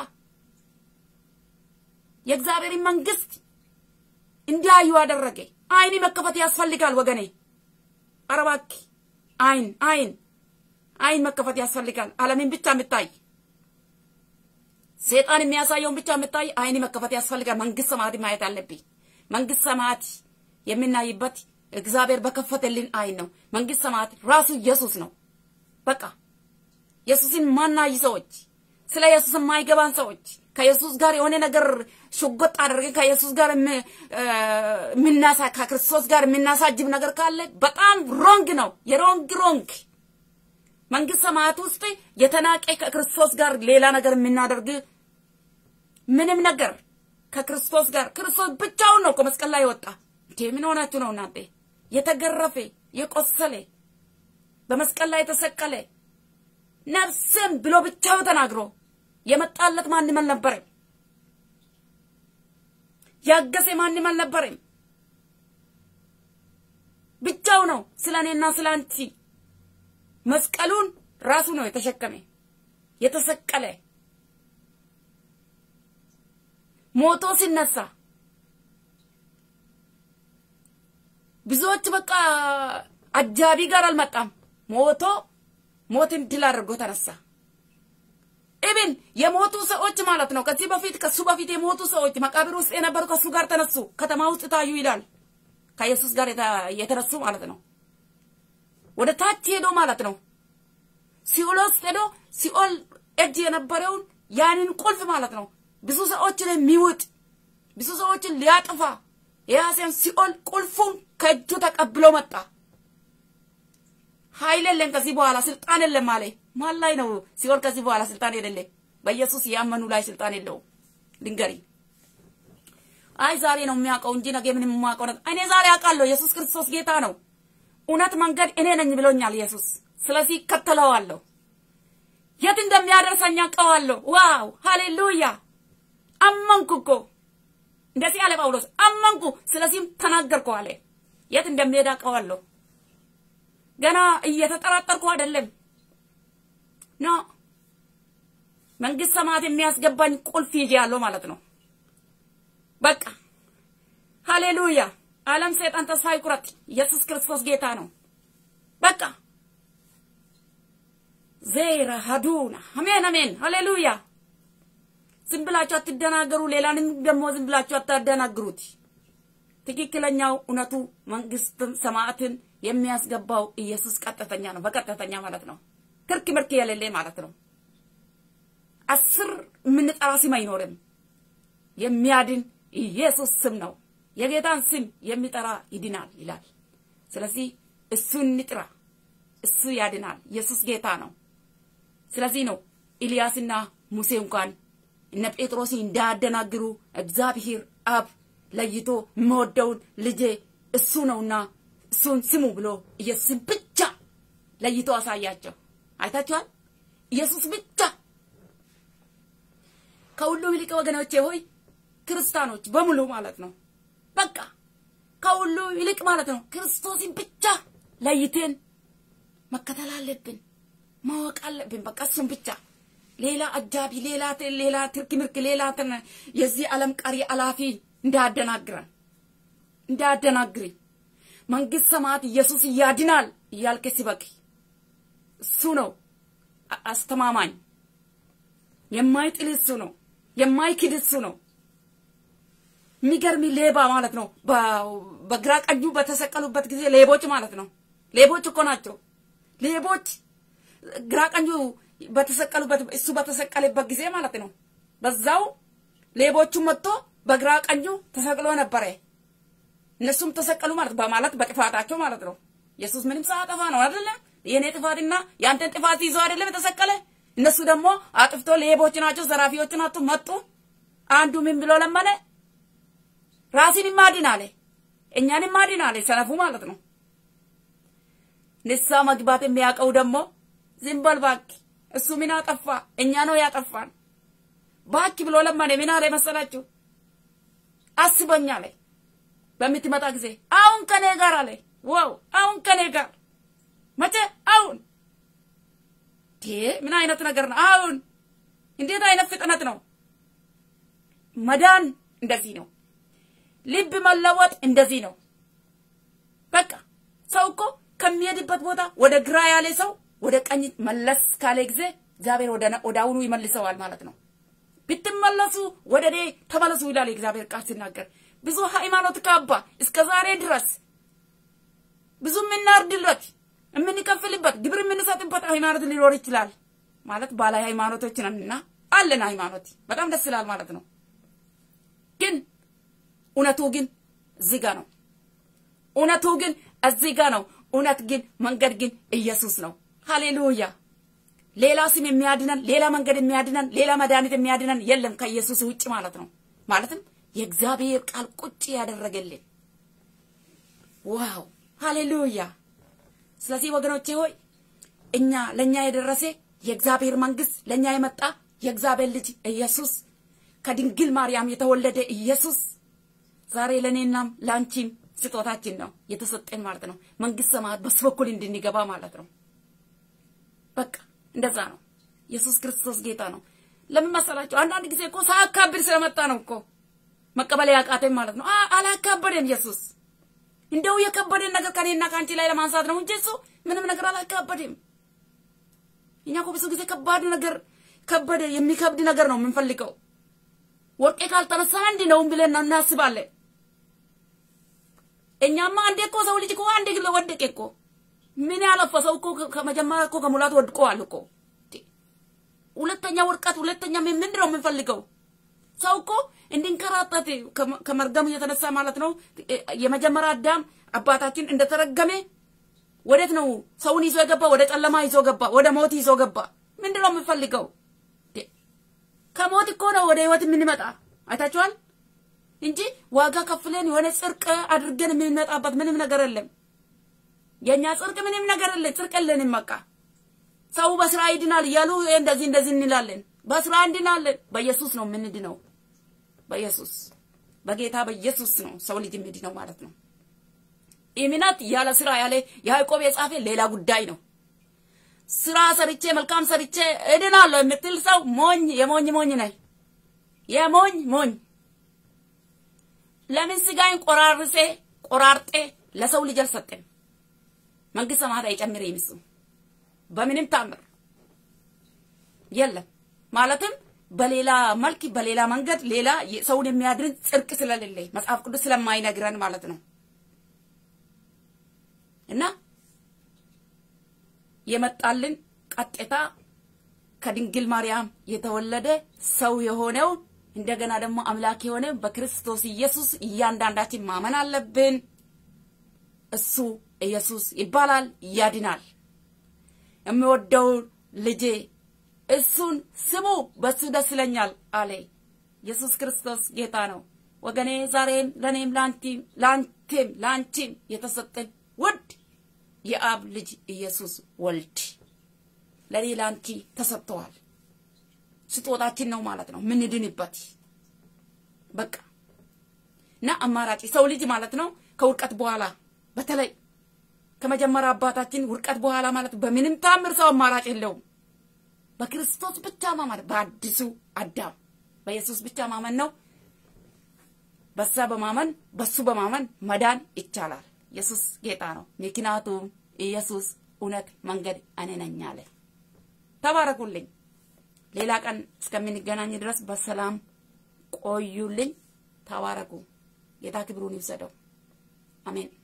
የእግዚአብሔርን መንግስት እንዲያዩ አደረገ። አይን መከፈት ያስፈልጋል ወገኔ። ኧረ እባክህ አይን አይን አይን መከፈት ያስፈልጋል። ዓለምን ብቻ የምታይ ሴጣን የሚያሳየውን ብቻ የምታይ አይን መከፈት ያስፈልጋል። መንግስት ሰማያት ማየት አለብኝ። መንግስት ሰማያት የምናይበት እግዚአብሔር በከፈተልን አይን ነው። መንግስት ሰማያት ራሱ ኢየሱስ ነው። በቃ ኢየሱስን ማናይ ሰዎች፣ ስለ ኢየሱስ የማይገባን ሰዎች ከኢየሱስ ጋር የሆነ ነገር ሽጎጥ አድርገን ከኢየሱስ ጋር የምናሳ ከክርስቶስ ጋር የምናሳጅብ ነገር ካለ በጣም ሮንግ ነው። የሮንግ ሮንግ መንግስት ሰማያት ውስጥ የተናቀ ከክርስቶስ ጋር ሌላ ነገር የምናደርግ ምንም ነገር ከክርስቶስ ጋር ክርስቶስ ብቻውን ነው ከመስቀል ላይ የወጣ እንዴ! ምን ሆናችሁ ነው እናንተ? የተገረፈ የቆሰለ በመስቀል ላይ የተሰቀለ ነፍስም ብሎ ብቻው ተናግሮ የመጣለት ማንም አልነበረም። ያገሰ ማንም አልነበረም። ብቻው ነው ስለ እኔና ስለ አንቺ መስቀሉን ራሱ ነው የተሸከመ የተሰቀለ ሞቶ ሲነሳ ብዙዎች በቃ አጃቢ ጋር አልመጣም። ሞቶ ሞትን ድል አድርጎ ተነሳ። ኢብን የሞቱ ሰዎች ማለት ነው። ከዚህ በፊት ከሱ በፊት የሞቱ ሰዎች መቃብር ውስጥ የነበሩ ከሱ ጋር ተነሱ፣ ከተማ ውስጥ ታዩ ይላል። ከኢየሱስ ጋር የተነሱ ማለት ነው። ወደ ታች ሄዶ ማለት ነው። ሲኦል ውስጥ ሄዶ ሲኦል እጅ የነበረውን ያንን ቁልፍ ማለት ነው ብዙ ሰዎችን የሚውጥ ብዙ ሰዎችን ሊያጥፋ የያዘን ሲኦል ቁልፉን ከእጁ ተቀብሎ መጣ። ኃይል የለም ከዚህ በኋላ ስልጣን የለም አለ። ማን ላይ ነው ሲኦል ከዚህ በኋላ ስልጣን የሌለ? በኢየሱስ ያመኑ ላይ ስልጣን የለውም። ልንገሪ፣ አይ ዛሬ ነው የሚያውቀው እንጂ ነገ ምንም የማውቀው ነገር እኔ ዛሬ አውቃለሁ። ኢየሱስ ክርስቶስ ጌታ ነው። እውነት መንገድ እኔ ነኝ ብሎኛል ኢየሱስ። ስለዚህ እከተለዋለሁ። የት እንደሚያደርሰኝ አውቀዋለሁ። ዋው ሃሌሉያ! አመንኩ እኮ እንደዚህ አለ ጳውሎስ። አመንኩ፣ ስለዚህም ተናገርኩ አለ። የት እንደሚሄድ አውቀዋለሁ። ገና እየተጠራጠርኩ አይደለም። ኖ መንግስት ሰማያት የሚያስገባኝ ቁልፍ ይዤ ያለው ማለት ነው። በቃ ሃሌሉያ! ዓለም ሰይጣን ተስፋ ይቁረጥ። ኢየሱስ ክርስቶስ ጌታ ነው። በቃ ዜራ ሀዱና አሜን አሜን ሃሌሉያ። ዝም ብላችሁ አትደናገሩ። ሌላንም ደግሞ ዝም ብላችሁ አታደናግሩት። ትክክለኛው እውነቱ መንግስትን ሰማዕትን የሚያስገባው ኢየሱስ ቀጥተኛ ነው። በቀጥተኛ ማለት ነው። ክርክ ምርክ የሌለ ማለት ነው። አስር የምንጠራ ስም አይኖርም። የሚያድን ኢየሱስ ስም ነው። የጌታን ስም የሚጠራ ይድናል ይላል። ስለዚህ እሱን እንጥራ። እሱ ያድናል። ኢየሱስ ጌታ ነው። ስለዚህ ነው ኤልያስና ሙሴ እንኳን እነ ጴጥሮስን እንዳያደናግሩ እግዚአብሔር አብ ለይቶ የምወደውን ልጄ እሱ ነውና እሱን ስሙ ብሎ ኢየሱስን ብቻ ለይቶ አሳያቸው። አይታችኋል። ኢየሱስ ብቻ ከሁሉም ይልቅ ወገኖቼ ሆይ ክርስቲያኖች በሙሉ ማለት ነው። በቃ ከሁሉ ይልቅ ማለት ነው ክርስቶስን ብቻ ለይቴን መከተል አለብን፣ ማወቅ አለብን። በቃ እሱን ብቻ ሌላ አጃቢ፣ ሌላ ሌላ ትርክ ምርክ፣ ሌላ የዚህ ዓለም ቀሪ አላፊ እንዳያደናግረን እንዳያደናግሪ መንግስት ሰማያት ኢየሱስ እያድናል እያልክ ሲበቅ እሱ ነው አስተማማኝ፣ የማይጥል እሱ ነው፣ የማይክድ እሱ ነው። የሚገርሚ ሌባ ማለት ነው። በግራ ቀኙ በተሰቀሉበት ጊዜ ሌቦች ማለት ነው። ሌቦች እኮ ናቸው። ሌቦች ግራ ቀኙ በተሰቀሉበት እሱ በተሰቀለበት ጊዜ ማለት ነው። በዛው ሌቦቹ መጥቶ በግራ ቀኙ ተሰቅሎ ነበረ። እነሱም ተሰቀሉ ማለት በማለት በጥፋታቸው ማለት ነው። ኢየሱስ ምንም ሳያጠፋ ነው አይደለም። የኔ ጥፋትና የአንተን ጥፋት ይዞ አይደለም የተሰቀለ። እነሱ ደግሞ አጥፍቶ ሌቦች ናቸው፣ ዘራፊዎች ናቸው። መጡ። አንዱ ምን ብሎ ለመነ? ራሲን ማድን አለ፣ እኛን ማድን አለ። ሰነፉ ማለት ነው። ንስሐ መግባት የሚያውቀው ደግሞ ዝም በል እባክህ፣ እሱ ምን አጠፋ? እኛ ነው ያጠፋን እባክህ ብሎ ለመነ። ምን አለ መሰላችሁ? አስበኝ አለ በምትመጣ ጊዜ አሁን ከኔ ጋር አለ። ዋው አሁን ከኔ ጋር መቼ? አሁን ምን አይነት ነገር ነው? አሁን እንዴት አይነት ፍጥነት ነው! መዳን እንደዚህ ነው። ልብ መለወጥ እንደዚህ ነው። በቃ ሰው እኮ ከሚሄድበት ቦታ ወደ ግራ ያለ ሰው ወደ ቀኝ መለስ ካለ ጊዜ እግዚአብሔር ወደ አሁኑ ይመልሰዋል ማለት ነው። ብትመለሱ ወደ እኔ ተመለሱ ይላል የእግዚአብሔር ቃል ሲናገር። ብዙ ሃይማኖት ካባ እስከ ዛሬ ድረስ ብዙ የምናርድለት የምንከፍልበት ግብር የምንሰጥበት ሃይማኖት ሊኖር ይችላል ማለት ባለ ሃይማኖቶች ነንና አለን ሃይማኖት በጣም ደስ ይላል ማለት ነው። ግን እውነቱ ግን እዚህ ጋ ነው። እውነቱ ግን እዚህ ጋ ነው። እውነት ግን መንገድ ግን ኢየሱስ ነው። ሃሌሉያ። ሌላ ስም የሚያድነን ሌላ መንገድ የሚያድነን ሌላ መድኃኒት የሚያድነን የለም ከኢየሱስ ውጭ ማለት ነው። ማለትም የእግዚአብሔር ቃል ቁጭ ያደረገልን ዋው ሃሌሉያ። ስለዚህ ወገኖቼ ሆይ እኛ ለእኛ የደረሰ የእግዚአብሔር መንግስት ለእኛ የመጣ የእግዚአብሔር ልጅ ኢየሱስ ከድንግል ማርያም የተወለደ ኢየሱስ ዛሬ ለእኔናም ለአንቺም ስጦታችን ነው የተሰጠን ማለት ነው። መንግስት ሰማያት በሱ በኩል እንድንገባ ማለት ነው። በቃ እንደዛ ነው። ኢየሱስ ክርስቶስ ጌታ ነው። ለምን መሰላቸው? አንዳንድ ጊዜ እኮ ሳያካብድ ስለመጣ ነው እኮ መቀበል ያቃተን ማለት ነው። አላካበደም ኢየሱስ። እንደው የከበደን ነገር ከኔና ከአንቺ ላይ ለማንሳት ነው እንጂ እሱ ምንም ነገር አላካበደም። እኛ እኮ ብዙ ጊዜ ከባድ ነገር ከበደ የሚከብድ ነገር ነው የምንፈልገው። ወርቄ ካልተነሳ አንድ ነው ብለን ነው እናስባለን። እኛማ አንዴ እኮ ሰው ልጅ እኮ አንዴ ግለ ወደቀ እኮ ምን ያለፈ ሰው እኮ ከመጀመሪያ እኮ ከሙላት ወድቀዋል እኮ። ሁለተኛ ውድቀት፣ ሁለተኛ ምንድን ነው የምንፈልገው? ሰው እኮ እንድንከራተት ከመርገሙ የተነሳ ማለት ነው። የመጀመሪያ አዳም አባታችን እንደተረገመ ወዴት ነው ሰውን ይዞ የገባ? ወደ ጨለማ ይዞ ገባ፣ ወደ ሞት ይዞ ገባ። ምንድን ነው የምንፈልገው? ከሞት እኮ ነው ወደ ህይወት የምንመጣ አይታችኋል። እንጂ ዋጋ ከፍለን የሆነ ጽድቅ አድርገን የምንመጣበት ምንም ነገር የለም። የእኛ ጽድቅ ምንም ነገር የለን፣ ጽድቅ የለንም። በቃ ሰው በስራ ይድናል እያሉ እንደዚህ እንደዚህ እንላለን። በስራ እንድናለን። በኢየሱስ ነው የምንድነው። በኢየሱስ በጌታ በኢየሱስ ነው ሰው ልጅ የሚድነው ማለት ነው። እምነት ያለ ስራ ያለ ያዕቆብ የጻፈ ሌላ ጉዳይ ነው። ስራ ሰርቼ መልካም ሰርቼ እድናለሁ የምትል ሰው ሞኝ፣ የሞኝ ሞኝ ነህ። የሞኝ ሞኝ ለምን ስጋዬን ቆራርሴ ቆራርጤ ለሰው ልጅ አልሰጠም? መንግስት ሰማያት አይጨምር ይምሱ በምንም ታምር የለም። ማለትም በሌላ መልክ በሌላ መንገድ ሌላ ሰውን የሚያድን ጽድቅ ስለሌለ መጽሐፍ ቅዱስ ስለማይነግረን ማለት ነው። እና የመጣልን ቀጥታ ከድንግል ማርያም የተወለደ ሰው የሆነው እንደገና ደግሞ አምላክ የሆነ በክርስቶስ ኢየሱስ እያንዳንዳችን ማመን አለብን። እሱ ኢየሱስ ይባላል፣ ያድናል። የሚወደው ልጄ እሱን ስሙ፣ በሱ ደስ ይለኛል አለ። ኢየሱስ ክርስቶስ ጌታ ነው ወገኔ። ዛሬም ለእኔም ለአንቲም ለአንቴም ለአንቺም የተሰጠን ውድ የአብ ልጅ ኢየሱስ ወልድ ለእኔ ለአንቺ ተሰጥተዋል። ስጦታችን ነው ማለት ነው ምንድንበት። በቃ እና አማራጭ ሰው ልጅ ማለት ነው ከውድቀት በኋላ በተለይ ከመጀመሪያ አባታችን ውድቀት በኋላ ማለት በምንም ታምር ሰው አማራጭ የለውም። በክርስቶስ ብቻ ማመን፣ በአዲሱ አዳም በኢየሱስ ብቻ ማመን ነው። በዛ በማመን በሱ በማመን መዳን ይቻላል። ኢየሱስ ጌታ ነው። ምክንያቱም ኢየሱስ እውነት፣ መንገድ እኔ ነኝ አለ። ተባረኩልኝ። ሌላ ቀን እስከምንገናኝ ድረስ በሰላም ቆዩልኝ። ተባረኩ። ጌታ ክብሩን ይውሰደው። አሜን።